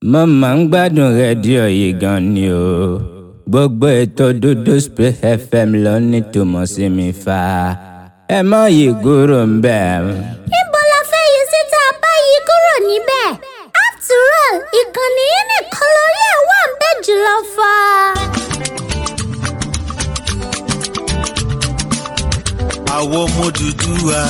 mo máa ń gbádùn rédíò yìí gan ni o gbogbo ètò dúdú spray fm ló ní tùmọ̀ sí mi fa ẹ má yí kúrò ń bẹ̀. níbo la fẹ́ yí síta báyìí kúrò níbẹ̀ after all ìkànnì yìí nìkan lórí ẹ̀ wà ń bẹ̀ jùlọ fà. àwọn ọmọ Odùduwà.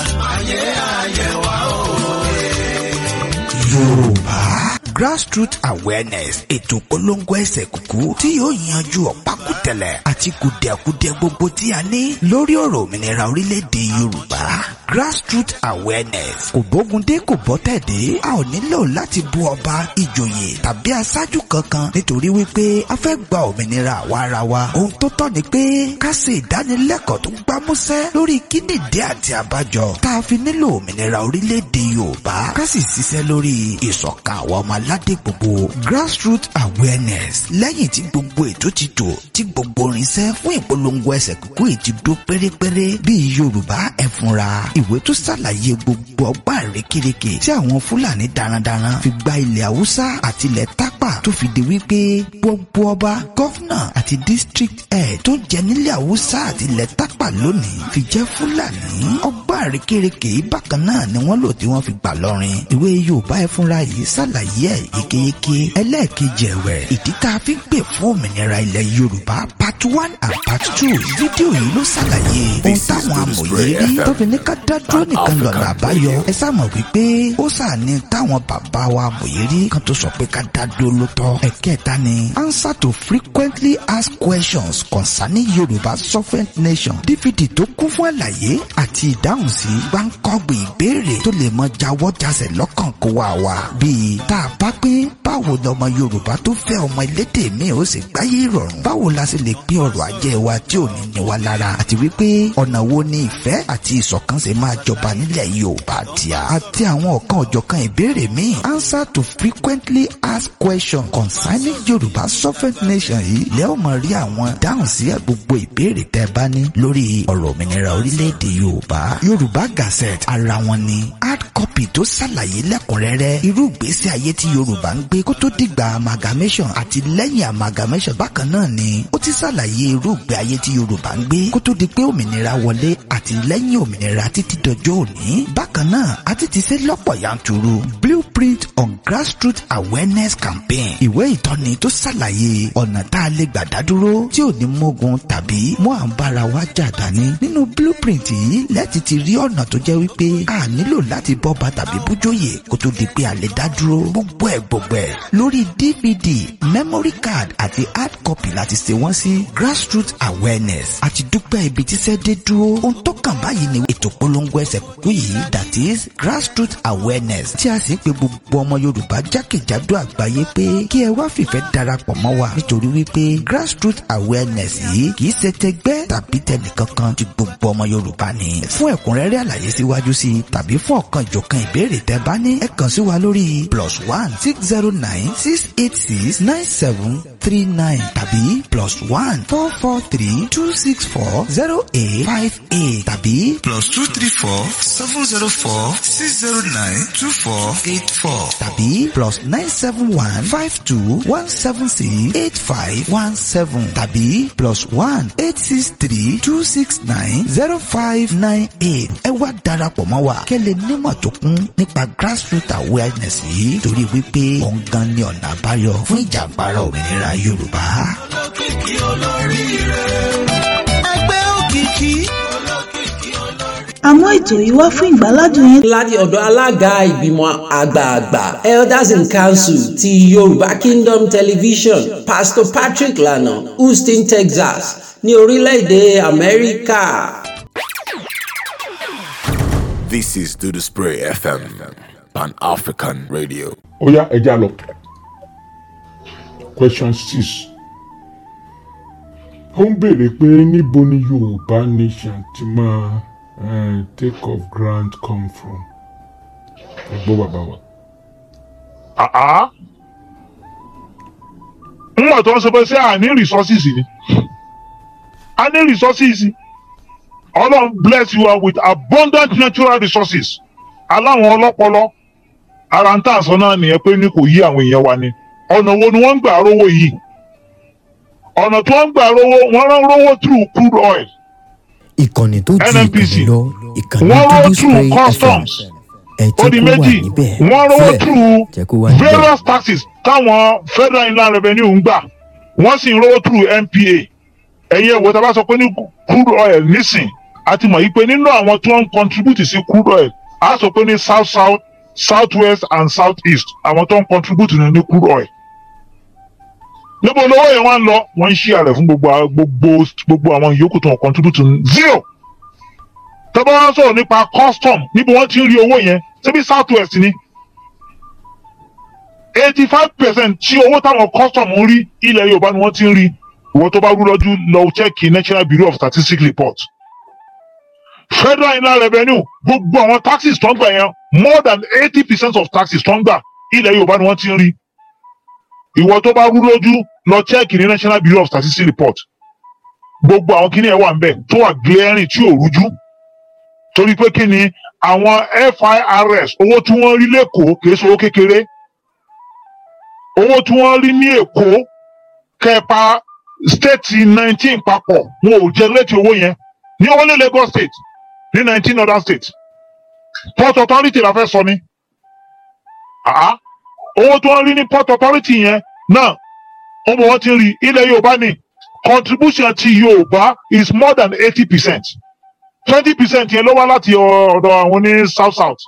yorùbá grassroots awareness ètò polongo ẹsẹ̀ kúkú tí yóò yanjú ọ̀pákùtẹ̀lẹ̀ àti kùdẹ̀kùdẹ̀ gbogbo tí a ní lórí ọ̀rọ̀ òmìnira orílẹ̀-èdè yorùbá grassroots awareness kò bógundé kò bọ́tẹ̀dé a ò nílò láti bú ọba ìjòyè tàbí aṣáájú kankan nítorí wípé a fẹ́ gba òmìnira àwa ara wa ohun tó tọ́ ni pé ká ṣe ìdánilẹ́kọ̀ọ́ tó gbámúsẹ́ lórí kíndìndé àti àbájọ tá a fi nílò òmìnira orílẹ̀-èdè yorùbá ká sì ṣiṣẹ́ lórí ìṣọ̀kan àwọn ọmọ aládé gbogbo grassroots awareness lẹ́yìn tí gbogbo ètò ti tò tí gbogbo irinṣẹ́ fún ìpolongo ẹsẹ̀ kúkú yìí ti dó pérépéré bíi yorùbá ẹ fúnra ìwé tó ṣàlàyé gbogbo ọgbà rékèrèkè tí àwọn fúlàní darandaran fi gba ilẹ̀ haúsá àti ilẹ̀ tápà tó fi di wípé gbogbo ọba gọ́fúnà àti district head tó jẹ nílẹ̀ haúsá àti ilẹ̀ tápà lónìí fi jẹ́ fúlàní ọgbà rékèrèkè yìí bákan náà ni wọ́n lò tí wọ́n fi gbà lọ́rin ìwé yorùbá ẹ fúnra yìí ṣàlàyé ẹ̀ yékéyéké ẹlẹ́ẹ̀kejì ẹ̀wẹ̀ ìdí tá a fi ń pè fún òmìnira ilẹ̀ yorùbá part one and part two fídíò yìí ló ṣàlàyé ohun táwọn amòye rí tó fi ní ká dá dúró nìkan lọ́nà àbáyọ ẹ sáàmọ̀ wípé ó sàní táwọn bàbá wa amòye rí kan tó sọ pé ká dá dúró ló tọ́ ẹ̀kẹta ni answer to frequently asked questions concerning yorùbá sovereign nation dvd tó kún fún àlàyé àti ìdáhùn sí gbáǹkọ́gbìn ìbéèrè tó lè mọ jáwọ́ jásẹ̀ lọ́kàn kó wà wá bíi tá a bá pín báwo lọmọ yorùbá tó fẹ́ ọmọ elédè mi ò sì gbáyé ìrọ̀rùn báwo la sì lè pín ọrọ̀ ajé wa tí ò ní ní wa lára àti wípé ọ̀nà wo ni ìfẹ́ àti ìṣọ̀kan ṣe máa jọba nílẹ̀ yorùbá tíá àti àwọn ọ̀kan ọ̀jọ̀kan ìbéèrè míì answer to frequently asked questions concerning yorùbá sovereign nation yìí lẹ́wọ̀n mọ̀ rí àwọn dáhùn sí gbogbo ìbéèrè tẹ́ bá ní lórí ọ̀rọ̀ òmìnira orílẹ̀-èdè yorùbá yorùbá gazette ara wọn ni hard copy tó ṣàlàyé lẹ́kùnrẹ́rẹ́ irú ìgbésí ayé tí yorùbá ń gbé kó tó dìgbà amalgamation àti lẹ́yìn amalgamation bákan náà ni ó ti ṣàlàyé irú ìgbé ayé tí yorùbá ń gbé kó tó di pé òmìnira wọlé àti lẹ́yìn òmìnira títí dọjọ́ òní bákan náà a ti ti ṣe lọ́pọ̀ yanturu blueprint on grassroots awareness campaign ìwé ìtọ́ni tó ṣàlàyé ọ̀nà tá a lè gbà dádúró tí ò ní mógun tàbí mú à ń bára wa jà dání nínú blueprint yìí lẹ́ẹ̀tì ti rí ọ̀nà tó jẹ́ wípé a nílò láti bọ́ba tàbí bújóyè kó tó di pé a lè dá dúró gbogbo ẹ̀ gbogbo ẹ̀ lórí dvd memory card àti hard copy láti ṣe wọ́n sí grassroots awareness àti dúpẹ́ ibi tíṣẹ́ dé dúró ohun tó kàn báyìí ni ètò polongo ẹsẹ̀ kúkú yìí that is grassroots awareness tí a sì ń pe gbogbo ọmọ yorùbá jákèjádò àgbáyé pé kí ẹ wá fìfẹ́ darapọ̀ mọ́ wa nítorí wípé grassroots awareness yìí kì í ṣe tẹgbẹ́ tàbí tẹnìkankan tí gbogbo ọmọ yorùbá ni fún ẹ̀kúnrẹ́rẹ́ àlàyé síwájú sí i tàbí fún ọ̀kan ìjọ̀kan ìbéèrè tẹ́ bá ní ẹ kàn sí wa lórí plus one six zero nine six eight six nine seven three nine tàbí plus one four four three two six four zero eight five eight tàbí plus two three four seven zero four six zero nine two four eight four. tàbí plus nine seven one five two one seven six eight five one seven tàbí plus one eight six three two six nine zero five nine eight ẹ wá darapọ̀ mọ́ wa kẹ́lẹ́ nímọ̀ tó kún nípa grassroots awareness yìí torí wípé òun gan ni ọ̀nà àbáyọ fún ìjàǹgbara òmìnira yorùbá. ẹgbẹ́ òkìkí. àmọ́ ètò yìí wá fún ìgbàládùn yín láti ọ̀dọ̀ alága ìgbìmọ̀ àgbààgbà elders in council ti yorùbá kingdom television pastor patrick lana houston texas ní orílẹ̀-èdè amẹ́ríkà. This is Do the Spray FM, Pan African Radio. ó yá ẹja lọ question six ó ń béèrè pé níbo ni yorùbá nation ti máa eh, take off grant come from ẹ gbọ́ bàbá wa. àá ńgbà tó ń sọ pé ṣé à ní resources ni a ní resources ọlọ́run bless you with abundant natural resources aláwọn ọlọ́pọlọ ara ń tà sọ náà nìyẹn pé ní kò yí àwọn èèyàn wa ni ọ̀nà wo ni wọ́n ń gbà rówó yìí ọ̀nà tí wọ́n ń gbà rówó wọ́n rán rówó through crude oil ìkànnì tó ju NNPC. ìkànnì lọ ìkànnì wọ́n ró dúdú through spray fm customs ẹ ó di jẹ́ kó wà méjì níbẹ̀ wọ́n rówó Fẹ́, through jẹ́ kó wà níbẹ̀ various taxes táwọn federal inland revenue ń gbà wọ́n sì ń rówó through npa ẹ̀yin ẹ̀wò tá a bá sọ pé ní crude oil nísìn a ti mọ̀ yí pé nínú àwọn tí wọ́n ń contribute sí crude oil a sọ pé ní south south south west and south east àwọn tó ń contribute ní ní crude oil níbo lówó yẹn wá ń lọ wọ́n ń ṣí àrẹ fún gbogbo gbogbo gbogbo àwọn yòókù tó ń contribute ní zero tọ́ba wá sọ̀rọ̀ nípa custom níbo wọ́n ti ń rí owó yẹn síbi south west ni eighty five percent tí owó táwọn custom ń rí ilẹ̀ yorùbá ni wọ́n ti ń rí ìwọ tó bá rú lọ́jú lọ chẹ́ẹ̀kì national bureau of statistics report federal inland revenue gbogbo àwọn taxes tó ń gbà yẹn more than eighty percent of taxes tó ń gbà ilẹ̀ yorùbá ni wọ́n ti ń rí ìwọ tó bá rú lójú lọ chẹ́ẹ̀kì ní national bureau of statistics report gbogbo àwọn kíní ẹ̀ wà ń bẹ̀ tó wà glaring tí ò rújú torí pé kí ni àwọn firs owó tí wọ́n rí lẹ́kọ̀ọ́ kìí ṣe owó kékeré owó tí wọ́n rí ní èkó kẹpa stéètì nineteen papọ̀ wọn ò jẹ létí owó yẹn ní only lagos state ní nineteen other states port authority la fẹ́ sọ ni àá owó tí wọ́n rí ní port authority yẹn náà wọ́n mọ̀ wọ́n ti rí ilẹ̀ yorùbá ni contribution ti yorùbá is more than eighty percent twenty percent yẹn ló wá láti ọ̀dọ̀ àwọn ní south south.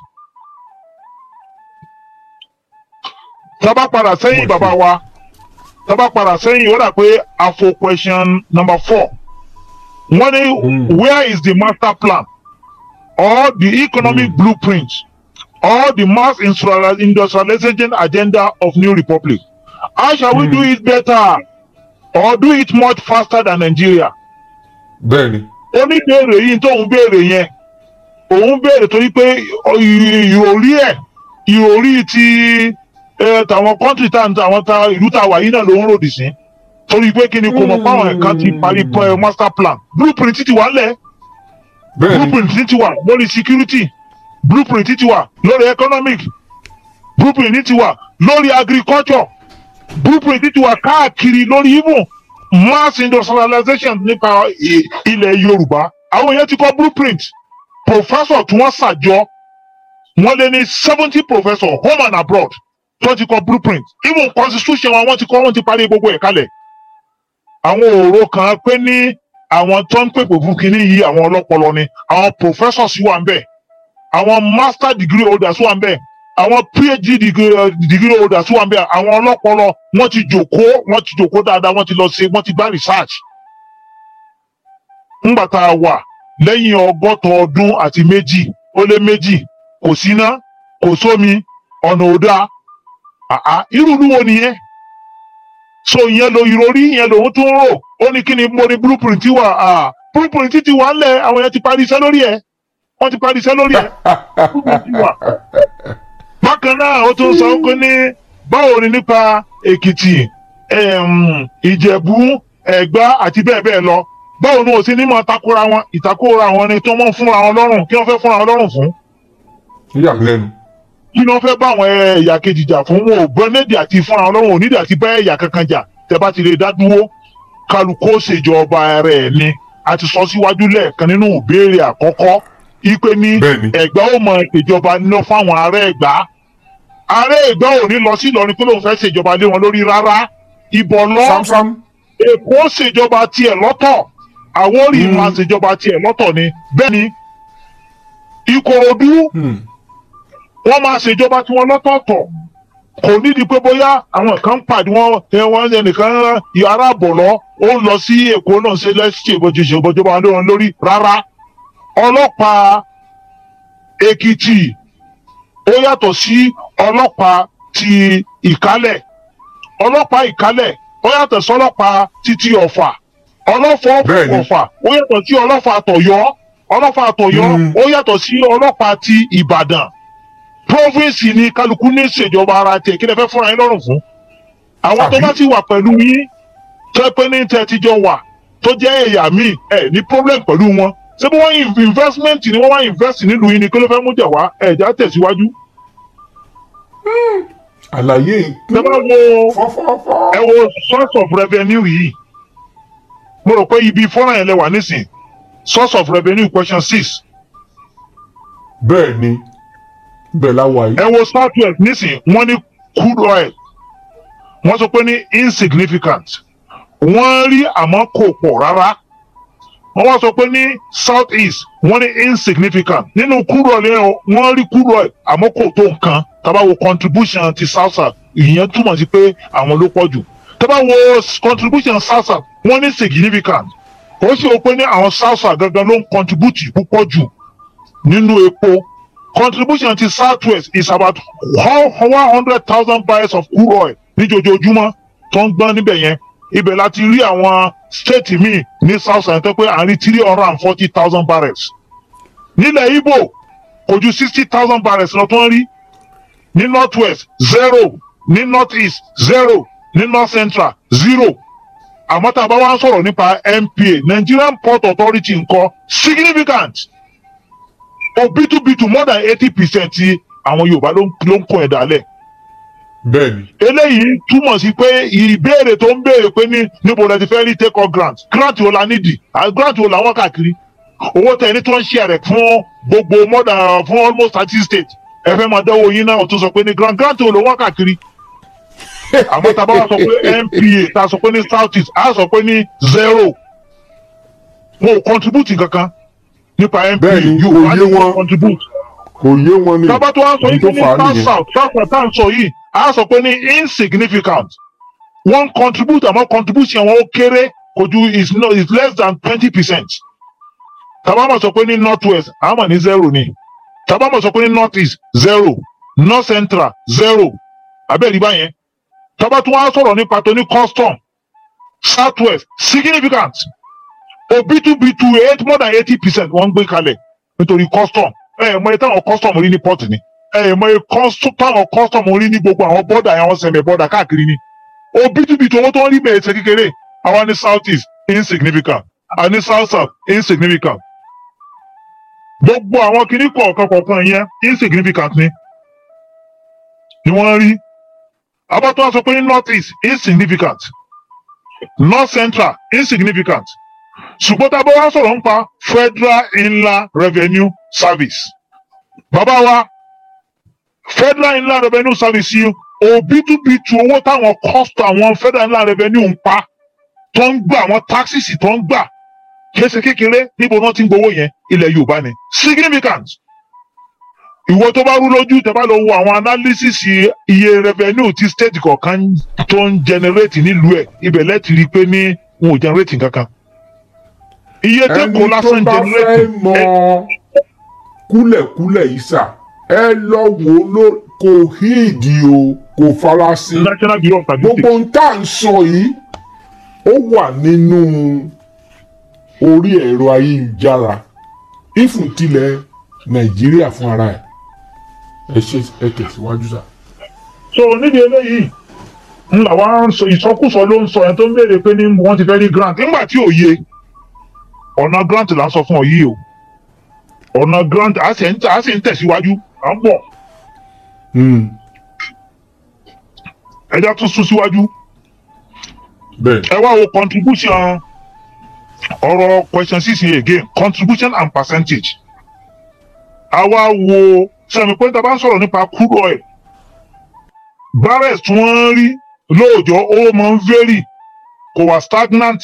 tábà padà sẹ́yìn bàbá wa tábà padà sẹ́yìn ó dà pé àfo question number four wọ́n ní where is the master plan or the economic mm. blueprint or the mass industrial- industrialization agenda of new republic how shall we do it better or do it much faster than nigeria bẹ́ẹ̀ni oníbèrè yìí tóun béèrè yẹn òun béèrè torí pé ìròrí ẹ ìròrí ti ẹ, tàwọn kọ́ńtì tá àwọn ta ìlú tá a wà yìí náà ló ń ròdì sí torí pé kí ni kò mọ̀ páwọn ẹ̀ka ti parí pẹ́ master plan blueprint ti wà lẹ̀ bẹ́ẹ̀ni blueprint ti wà lórí security blueprint ti wà lórí economic blueprint ti wà lórí agriculture blueprint ti wà káàkiri lórí even mass industrialization nípa i- ilẹ̀ yorùbá àwọn èèyàn ti kọ́ blueprint professor tí wọ́n ṣàjọ wọ́n lé ní seventy professor home and abroad tí wọ́n ti kọ́ blueprint even constitution wa wọ́n ti kọ́ wọ́n ti parí gbogbo ẹ̀ kalẹ̀ àwọn òòró kan pé ní àwọn tó ń pèpè fún kinní yìí àwọn ọlọ́pọlọ ni àwọn professors wà ń bẹ̀ àwọn master degree holders wà ń bẹ̀ àwọn phd degree, eh, degree holders wà ń bẹ̀ àwọn ọlọ́pọlọ wọ́n ti jòkó wọ́n ti jòkó dáadáa wọ́n ti lọ sí wọ́n ti gbá research. ńgbà tá a wà lẹ́yìn ọgọ́ta ọdún àti méjì ó lé méjì kò síná kò sómi ọ̀nà ò dáa àá irú ìlú wo nìyẹn so ìyẹn lo ìròrí ìyẹn lòun tún rò ó ní kí ni mo ní blueprint wà á blueprint ti wà ńlẹ̀ àwọn yẹn ti parí iṣẹ́ lórí ẹ̀ wọ́n ti parí iṣẹ́ lórí ẹ̀ blueprint ti wà bákan náà ó tún sọ pé ní báwo ni nípa èkìtì em, ìjẹ̀bú ẹ̀gbá àti bẹ́ẹ̀ bẹ́ẹ̀ lọ báwo ni òsín ní mọ̀ takora wọn ìtakora wọn ni tó mọ̀ fúnra wọn lọ́rùn kí wọ́n fẹ́ fúnra wọn lọ́rùn fún yíyà mí lẹ́nu kí ni wọ́n fẹ́ bá àwọn ẹ̀yà kejì jà fún wọn ò bọ́ nídìí àti fúnra wọn lọ́rùn ò nídìí àti bá ẹ̀yà kankan jà tẹ́ bá ti lè dá dúró kálukó ṣèjọba rẹ̀ ni a ti sọ síwájú lẹ́ẹ̀kan nínú ìbéèrè àkọ́kọ́ ipe ní Bẹ́ẹ̀ni. ẹ̀gbá ò mọ ìjọba ná fáwọn ará ẹ̀gbá ará ẹ̀gbá ò ní lọ sí Ìlọrin pé lóun fẹ́ ṣèjọba lé wọn lórí rárá ìbọn lọ samsam èkó ṣèjọba tiẹ̀ lọ́tọ̀ àwórì Mm. máa ṣèjọba tiẹ̀ lọ́tọ̀ ni bẹ́ẹ̀ ni ìkòròdú Hmm. wọ́n máa ṣèjọba tí wọ́n lọ́tọ̀ọ̀tọ̀ kò nídìí pé bóyá àwọn kan pàdé wọn ẹ, wọn ẹnìkan yàrá àbọ̀lọ́ ó ń lọ sí èkó náà ṣe lẹ́sìn ìbòjúṣe ìbòjọba lé wọn lórí rárá ọlọ́pàá èkìtì ó yàtọ̀ sí ọlọ́pàá ti ìkálẹ̀ ọlọ́pàá ìkálẹ̀ ó yàtọ̀ sí ọlọ́pàá títí ọ̀fà ọlọ́fà Bẹ́ẹ̀ni. ọ̀fà ó yàtọ̀ sí ọlọ́pàá àtọ̀yọ́ ọlọ́pàá àtọ̀yọ́ Mm. ó yàtọ̀ sí ọlọ́pàá ti ìbàdàn province ni kálukú ní ìṣèjọba ara tiẹ̀ kí lè fẹ́ fúnra yín lọ́rùn fún àwọn tó Àbí? bá ti wà pẹ̀lú yín tó pé ní tẹ́ ti jọ wà tó jẹ́ ẹ̀yà míì ẹ̀ ní problem pẹ̀lú wọn ṣé bí wọ́n in- investment ni wọ́n wá invest nílùú yín ni kí ló fẹ́ mú jà wá ẹ̀já tẹ̀síwájú. àlàyé tẹ bá wo ẹ wo source of revenue yìí mo rò pé ibi fọ́nrán yẹn lẹ wà nísìn source of revenue question six bẹ́ẹ̀ ni bẹ́ẹ̀ la wà yìí. ẹ wo south west nísìn wọ́n ní crude oil wọ́n sọ pé ní insignificant wọ́n rí àmọ́ kò pọ̀ rárá wọ́n wá sọ pé ní south east wọ́n ní insignificant nínú crude oil yẹn o, wọ́n rí crude oil àmọ́ kò tó nǹkan tábà wo contribution ti south south ìyẹn túmọ̀ sí pé àwọn ló pọ̀ jù tábà wo contribution south south wọ́n ní significant ó sì wọ́n pé ní àwọn south south gangan ló ń contribute púpọ̀ jù nínú epo contribution ti south west is about one hundred thousand barrels of crude oil níjojoojúmọ́ tó ń gbọ́n níbẹ̀ yẹn ibẹ̀ láti rí àwọn state míì ní south side tó pé à ń rí three hundred and forty thousand barrels nílẹ̀ ibo kò ju sixty thousand barrels lọ tó ń rí ní north west zero ní north east zero ní north central zero àmọ́ tá a bá wá ń sọ̀rọ̀ nípa npa nigerian port authority ńkọ́ significant òbítúbitù more than eighty percent ti àwọn yorùbá ló ń ló ń kó ẹ̀dá lẹ̀ bẹ́ẹ̀ni. eléyìí túmọ̀ sí pé ìbéèrè tó ń béèrè pé ní níbo la ti fẹ́ rí take off grant grant wo la nídìí à grant wo làwọn káàkiri owó tẹ ẹni tó ń ṣe rẹ̀ fún gbogbo more than fún almost thirty states ẹ fẹ́ máa dánwò yín náà tó sọ pé ní grant grant wo ló wọ́n káàkiri àmọ́ tá a bá wá sọ pé npa tá a sọ pé ní south east a sọ pé ní zero wọn ò contribute kankan nípa npa Bẹ́ẹ̀ni, yóò kò wá yé ní wọn. contribute kò yé wọn ni. tọ́ba tó wá sọ ibi yìí tó ní fà á south nìyẹn. south south south tá à ń sọ yìí a sọ pé ní insignificant wọ́n contribute àmọ́ contribution wọn ó kéré kò ju is no is less than twenty percent tàbá mọ̀ sọ pé ní north west àwọn mọ̀ ní zero ni tàbá mọ̀ sọ pé ní north east zero north central zero abẹ́rẹ́ ibà yẹn tọ́ba tó wá sọ̀rọ̀ nípa tó ní custom south west significant òbítúbitù eight more than eighty percent wọ́n ń gbé kalẹ̀ nítorí custom ẹ ẹ mọ iye táwọn custom rí ní port ni ẹ ẹ mọ iye custom táwọn custom rí ní gbogbo àwọn bọ́dà àwọn sẹ̀mẹ̀ bọ́dà káàkiri ni òbítúbitù owó tó ń rí bẹ̀rẹ̀ ṣe kékeré àwa ní south east insignificant àwa ní south south insignificant gbogbo àwọn kinní kọ̀ọ̀kan kọ̀ọ̀kan yẹn insignificant ni ni wọ́n rí abátọ́ sọ pé ní north east insignificant north central insignificant ṣùgbọ́n tá a bá wá sọ̀rọ̀ nípa federal inland revenue service bàbá wa federal inland revenue service yìí òbítúbitù owó táwọn cost àwọn federal inland revenue ń pa tó ń gbà àwọn taxes tó ń gbà kése kékeré níbo náà ti ń gbowó yẹn ilẹ̀ yorùbá ni significant ìwọ tó bá rú lójú tẹ bá lọ wo àwọn analysis iye revenue ti state kọ̀ọ̀kan tó ń generate nílùú ẹ̀ ibẹ̀ lẹ́tì rí i pé ní wọn ò generate kankan iye tó ẹni kó tó lásán bá fẹ́ generate mọ kúlẹ̀kúlẹ̀ yìí sà ẹ lọ wò ó ló kò híìdì o kò farasin national bureau of gbogbo statistics ń tà ń sọ yìí ó wà nínú orí ẹ̀rọ ayélujára ìfún tilẹ̀ nàìjíríà fún ara ẹ̀ ẹ ṣe ẹ tẹ̀síwájú sà. so níbi eléyìí ń làwa ń sọ ìsọkúsọ ló ń sọ yẹn tó ń béèrè pé ní wọ́n ti fẹ́ rí grant nígbà tí ò yé ọ̀nà grant là ń sọ fún ọ yìí o ọ̀nà grant a sì ń tẹ̀- a sì ń tẹ̀síwájú à ń bọ̀ Hmm, ẹja tún sún síwájú bẹ́ẹ̀ ẹ wá wo contribution ọ̀rọ̀ question six yìí again contribution and percentage a wá wo sẹ́mi pé tá a bá ń sọ̀rọ̀ nípa crude oil barrels tí wọ́n ń rí lóòjọ́ ó máa ń vary kò wá stagnant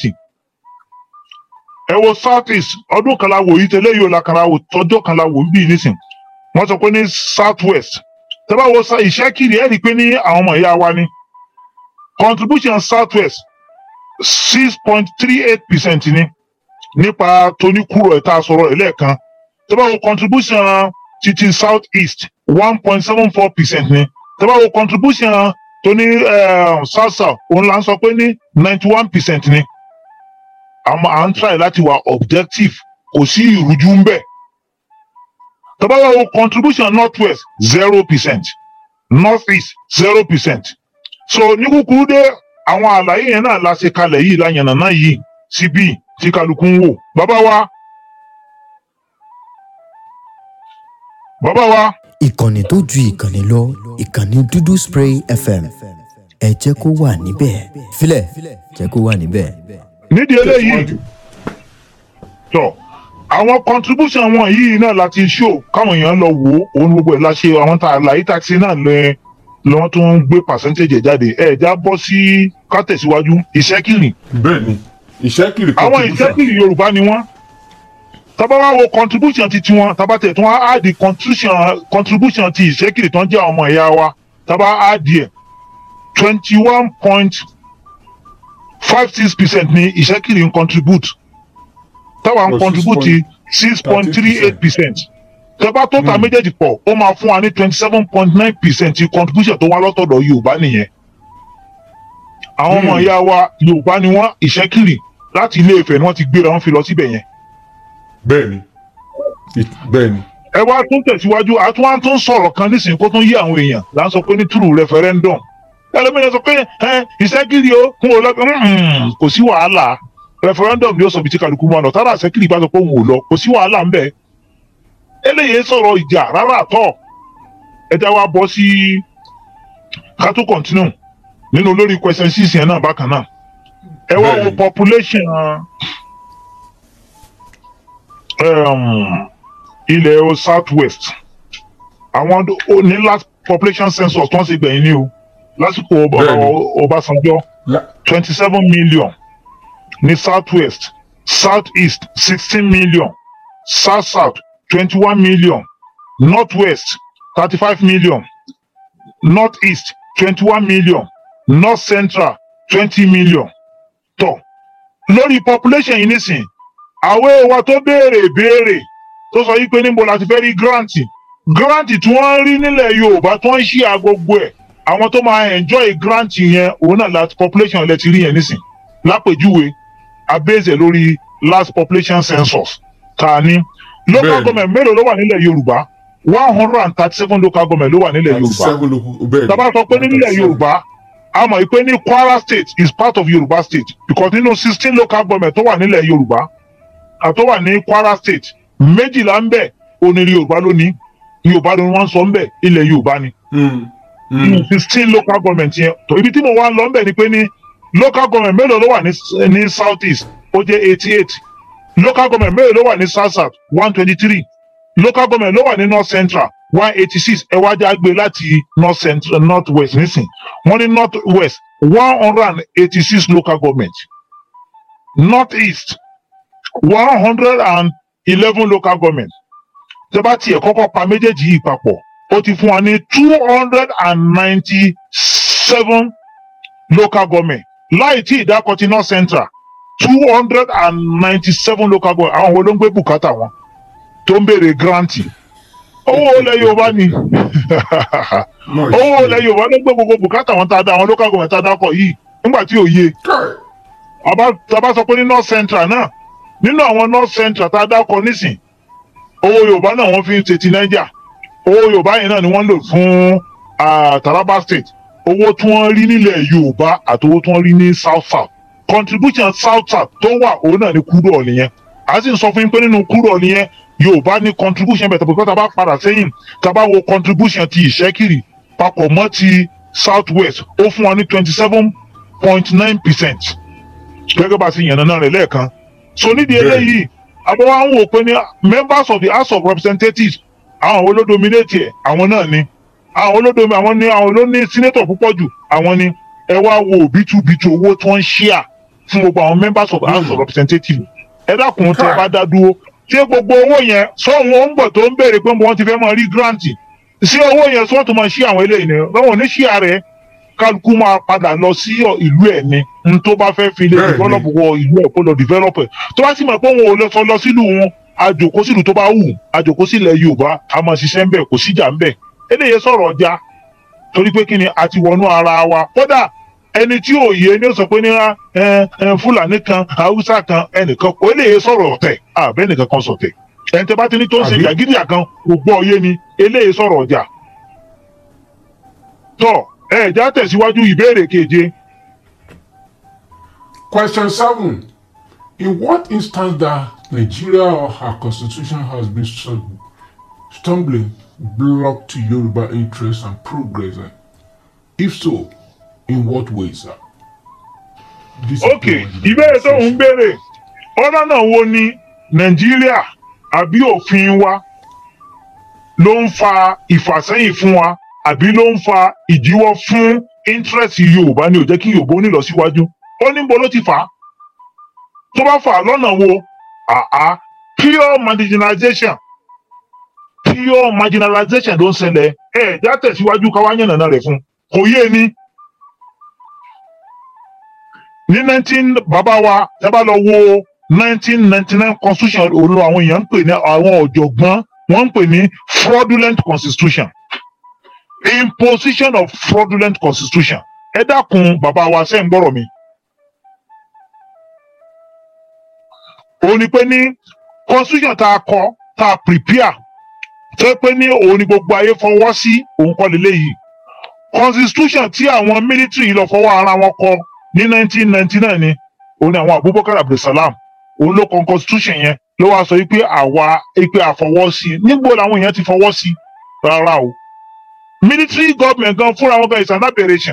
ẹ wo south east ọdún kan la wò yìí tẹ́lẹ̀ yìí ó la kan la wò tọ́jọ́ kan la wò ń bí nísìn wọ́n sọ pé ní south west tẹ́ bá wo sa- ìṣẹ́kiri ẹ̀ rí i pé ní àwọn ọmọ ìyá wa ni contribution south west six point three eight percent ni nípa tóníkúrò ẹ̀ta sọ̀rọ̀ ẹ̀ lẹ́ẹ̀kan tẹ́ bá wo contribution titi south east one point seven four percent ni tẹ́ bá wo contribution tóní eh, south south òun là ń sọ pé ní ninety one percent ni àmọ́ à ń try láti wà objective kò sí ìrújú ń bẹ̀ tẹ́ bá wo contribution north west zero percent north east zero percent so ní kúkúrú dé àwọn àlàyé yẹn náà la ṣe kalẹ̀ yìí láyànnà náà yìí síbí tí kálukú ń wò bàbá wa bàbá wa ìkànnì tó ju ìkànnì lọ ìkànnì dúdú spray fm ẹ jẹ́ kó wà níbẹ̀ filẹ̀ jẹ́ kó wà níbẹ̀. nídìí eléyìí tọ àwọn contribution wọn yìí náà láti show káwọn èèyàn lọ wò ó òun gbogbo ẹ̀ la ṣe àwọn tá a láyé taxi náà lẹ lọ́wọ́ tó ń gbé percentage ẹ̀ jáde ẹ̀ já bọ́ sí ká tẹ̀síwájú ìṣẹ́kìrì bẹ́ẹ̀ni ìṣẹ́kìrì àwọn contribution. ìṣẹ́kìrì yorùbá ni wọ́n tábà wá wo contribution ti tiwọn tábà tẹ̀ tí wọ́n á di contribution contribution ti ìṣẹ́kìrì tó ń jẹ́ ọmọ ìyá wa tábà á di ẹ̀ twenty one point five six percent ni ìṣẹ́kìrì ń contribute táwa ń Oh, contribute six point three eight percent tẹ́bá tó ta méjèèjì pọ̀ ó máa fún wa ní twenty seven point nine percent contribution tó wá lọ́tọ̀dọ̀ yorùbá nìyẹn àwọn ọmọ Hmm. ìyá wa yorùbá ni wọ́n ìṣẹ́kìrì láti ilé ìfẹ́ ni wọ́n ti gbéra wọn fi lọ síbẹ̀ yẹn bẹ́ẹ̀ni It- bẹ́ẹ̀ni ẹ wá tún tẹ̀síwájú àtún wá tún sọ̀rọ̀ kan nísìnyí kó tún yí àwọn èèyàn là ń sọ pé ní true referendum ẹlòmíràn sọ pé ẹ ìṣẹ́kìrì o kún o lọ́gbọ́n kò sí wàhálà referendum ni ó sọ bí tí kálukú máa lọ tára ìṣẹ́kìrì bá sọ pé òun ò lọ kò sí wàhálà ńbẹ eléyìí sọ̀rọ̀ ìjà rárá àtọ̀ ẹ já wa bọ́ sí ká tó continue nínú lórí question six yẹn náà bákan náà ẹ wá wo Bẹ́ẹ̀ni. population um, ilẹ̀ o south west àwọn ó ní last population census tó ń ṣe gbẹ̀yìn ní o lásìkò Ọba- Bẹ́ẹ̀ni. Ọbásanjọ́ La- twenty seven million ní south west south east sixteen million south south twenty one million north west thirty five million north east twenty one million north central twenty million tó lórí population yìí nísìn àwọn èèwà tó béèrè béèrè tó sọ yìí pé níbo la ti fẹ́ rí grant grant tí wọ́n ń rí nílẹ̀ yorùbá tó ń ṣí agbogbo ẹ̀ àwọn tó máa enjoy grant yẹn òun náà láti population lẹ ti rí yẹn nísìn lápèjúwe abézè lórí last population census tá a ní local Bẹ́ẹ̀ni. government mélòó ló wà nílẹ̀ yorùbá one hundred and thirty seven local government ló wà nílẹ̀ thirty yorùbá seven ló bẹ́ẹ̀ni. tàbá sọ pé nílẹ̀ 37. yorùbá a mọ̀ pé ní kwara state is part of yorùbá state because nínú sixteen local government tó wà nílẹ̀ yorùbá àtó wà ní kwara state méjìlá ń bẹ̀ onírí yorùbá ló ní yorùbá ni wọ́n ń sọ ń bẹ̀ ilẹ̀ yorùbá ni Mm, mm. nínú sixteen local government yẹn tó ibi tí mo wá ń lọ ń bẹ̀ ni pé ní local government mélòó ló wà ní ní south east ó jẹ́ eighty eight local government mélòó ló wà ní south south one twenty three local government ló wà ní north central one eighty six ẹ wá já gbé láti north central north west nísìn wọ́n ní north west one hundred and eighty six local government north east one hundred and eleven local government tẹ́ bá tiẹ̀ kọ́kọ́ pa méjèèjì yìí papọ̀ ó ti fún wa ní two hundred and ninety seven local government láì tí ìdákọ̀ ti north central two hundred and ninety seven local government àwọn wo ló ń gbé bùkátà wọn tó ń béèrè granti owó ilẹ̀ yorùbá ni Mọ̀ owó ṣe. ilẹ̀ yorùbá ló ń gbé gbogbo bùkátà wọn tá a dá àwọn local government tá a dákọ̀ yìí nígbà tí ò yé Kai. àbá tàbá sọ pé ní north central náà nínú àwọn north central tá a dákọ̀ nísìn owó yorùbá náà wọ́n fi ń ṣe ti niger owó yorùbá yẹn náà ni wọ́n lò fún ah, taraba state owó tí wọ́n rí nílẹ̀ yorùbá àti owó tí wọ́n rí ní south south contribution south south tó wà òun náà ni kúrò ọ̀lì yẹn a sì ń sọ fún yín pé nínú kúrò ọ̀lì yẹn yorùbá ní contribution bẹ̀tẹ̀ pé tá a bá padà sẹ́yìn tá a bá wo contribution ti ìṣẹ́kiri papọ̀ mọ́ ti south west ó fún wa ní twenty seven point nine percent gẹ́gẹ́ bá a ti yànnà náà rẹ̀ lẹ́ẹ̀kan so nídìí Bẹ́ẹ̀. eléyìí àbọ̀ wa ń wò pé ní members of the house of representatives àwọn wo ló dominate ẹ̀ àwọn náà ni àwọn olódomi àwọn ni àwọn ló ní senator púpọ̀ jù àwọn ni ẹ wá wo òbítúbitú owó tó ń ṣíà fún gbogbo àwọn members of the house of representatives ẹ dákun tí ẹ bá dá dúró ṣé gbogbo owó yẹn sọ́hun ó ń bọ̀ tó ń béèrè pé wọ́n ti fẹ́ máa rí grant ṣé owó yẹn sọ́hun tó máa ṣí àwọn eléyìí ni báwọn ní ṣíà rẹ̀ kálukú máa padà lọ sí ìlú ẹ̀ ni n tó bá fẹ́ fi lè Bẹ́ẹ̀ni. develop wọ ìlú ẹ̀ kó lọ develop ẹ̀ tó bá sì mọ̀ pé òun ò lọ sọ lọ sílùú wọn àjòkó sílùú tó bá wù àjòkó sílẹ̀ yorùbá a máa ṣiṣẹ́ ń bẹ̀ kò síjà ń bẹ̀ eléyìí sọ̀rọ̀ ọjà torí pé kí ni a ti wọnú ara wa kódà ẹni tí ò yé ni ó sọ pé ní ẹ ẹ fúlàní kan haúsá kan ẹnìkan kò eléyìí sọ̀rọ̀ ọ̀tẹ̀ àbẹ́ nìkan kan sọ̀tẹ̀ ẹni tẹ́ bá ti ní tó ń ṣe Àbí? jàgídíà kan kò gbọ́ yé ni eléyìí sọ̀rọ̀ ọjà tọ́ ẹ já tẹ̀síwájú ìbéèrè keje Question seven. In what instance that Nigeria or her constitution has been stum- stumbling blocked Yoruba interests and progress? And if so, in what ways, sir? This is ok ìbéèrè tó ń béèrè ọ̀nà náà wo ni nàìjíríà àbí òfin wa ló ń fa ìfàsẹ́yìn fún wa àbí ló ń fa ìdíwọ́ fún interest yorùbá ni ò jẹ́ kí yorùbá ó nílọ síwájú ó ní bo ló ti fà á tó bá fà á lọ́nà wo àá pure marginalization pure marginalization ló ń ṣẹlẹ̀ ẹ̀ já tẹ̀síwájú káwá yànnàná rẹ̀ fún kò yé ni ní nineteen bàbá wa ẹ bá lọ wo nineteen ninety nine constitution òun ló àwọn èèyàn ń pè ní àwọn ọ̀jọ̀gbọ́n wọ́n ń pè ní fraudulent constitution imposition of fraudulent constitution ẹ dákun bàbá wa ṣe ń gbọ́rọ̀ mi. òun ni pé ní constitution tá a kọ tá a prepare tó yẹ pé ní òun ni gbogbo ayé fọwọ́ sí òun kọ́ lélẹ́yìí constitution tí àwọn military lọ fọwọ́ ara wọn kọ ní 1999 ni òun ni àwọn abubakar abdulsalam òun ló kọ constitution yẹn ló wáá sọ wípé àwa pé àfọwọ́ sí i nígbò làwọn èèyàn ti fọwọ́ sí i rárá o military government gan fúnra wọn gan is an aberration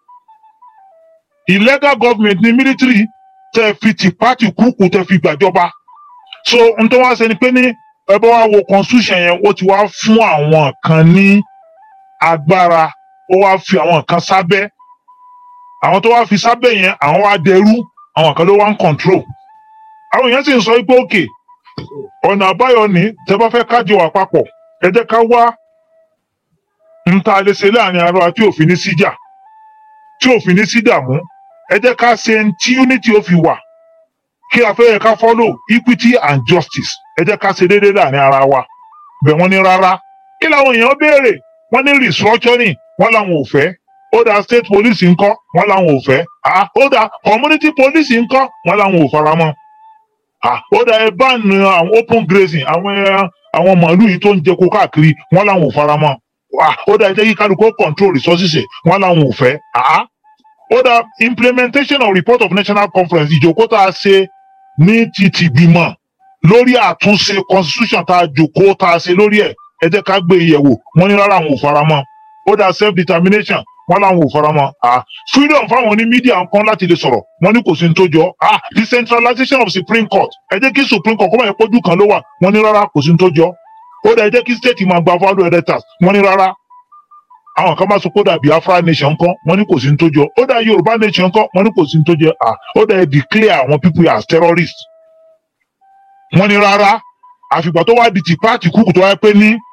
illegal government ni military tẹ fi tìpátì kúkú tẹ fi gbàjọba so n tó wá ṣe ni pé ní ẹ bá wá wo constitution yẹn ó ti wá fún àwọn kan ní agbára ó wá fi àwọn kan sábẹ́ àwọn tó wá fi sábẹ́ yẹn àwọn wá dẹrú àwọn kan ló wá ń control àwọn èèyàn sì ń sọ pé òkè ọ̀nà àbáyọ ní tẹ bá fẹ́ kájọ wà papọ̀ ẹ jẹ́ ká wá ń ta lè ṣe láàrin ara wa tí òfin ní síjà tí òfin ní sí dààmú ẹ jẹ́ ká ṣe ń tí unity ó fi wà kí a fẹ́ yẹ ká follow equity and justice ẹ jẹ́ ká ṣe déédéé láàrin ara wa bẹ̀ wọ́n ní rárá kí làwọn èèyàn béèrè wọ́n ní restructuring wọ́n làwọn ò fẹ́ ó dá state police ńkọ́ wọ́n làwọn ò fẹ́ ah ó dá community police ńkọ́ wọ́n làwọn ò faramọ́ ah ó dá ẹ bá nu àwọn open grazing àwọn ẹ àwọn màálù yìí tó ń jẹko káàkiri wọ́n làwọn ò faramọ́ ah ó dá ẹ jẹ́ kí kálukú control resources ẹ̀ wọ́n làwọn ò fẹ́ ah ó dá implementation of report of national conference ìjókòó tá a ṣe ní ti tìgbìmọ̀ lórí àtúnṣe constitution tá a jòkó tá a ṣe lórí ẹ̀ ẹ jẹ́ ká gbé ìyẹ̀wò wọ́n ní rárá àwọn ò faramọ́ ó dá self determination wọn làwọn ò faramọ́ ah freedom fáwọn oní media nǹkan láti lè sọ̀rọ̀ wọn ní kò sí ní tó jọ ah decentralization of supreme court ẹ jẹ́ kí supreme court kó máa yẹ pójú kan ló wà wọn ní rárá kò sí ní tó jọ ó dá ẹ jẹ́ kí state máa gba value editors wọn ní rárá àwọn kan bá sọ pé ó dà biafra nation nǹkan wọn ní kò sí ní tó jọ ó dá yorùbá nation nǹkan wọn ní kò sí ní tó jọ ah ó dá ẹ declare àwọn people as terrorists wọn ní rárá àfìgbà tó wá di ti pààtì kúkú tó wáyé pé ní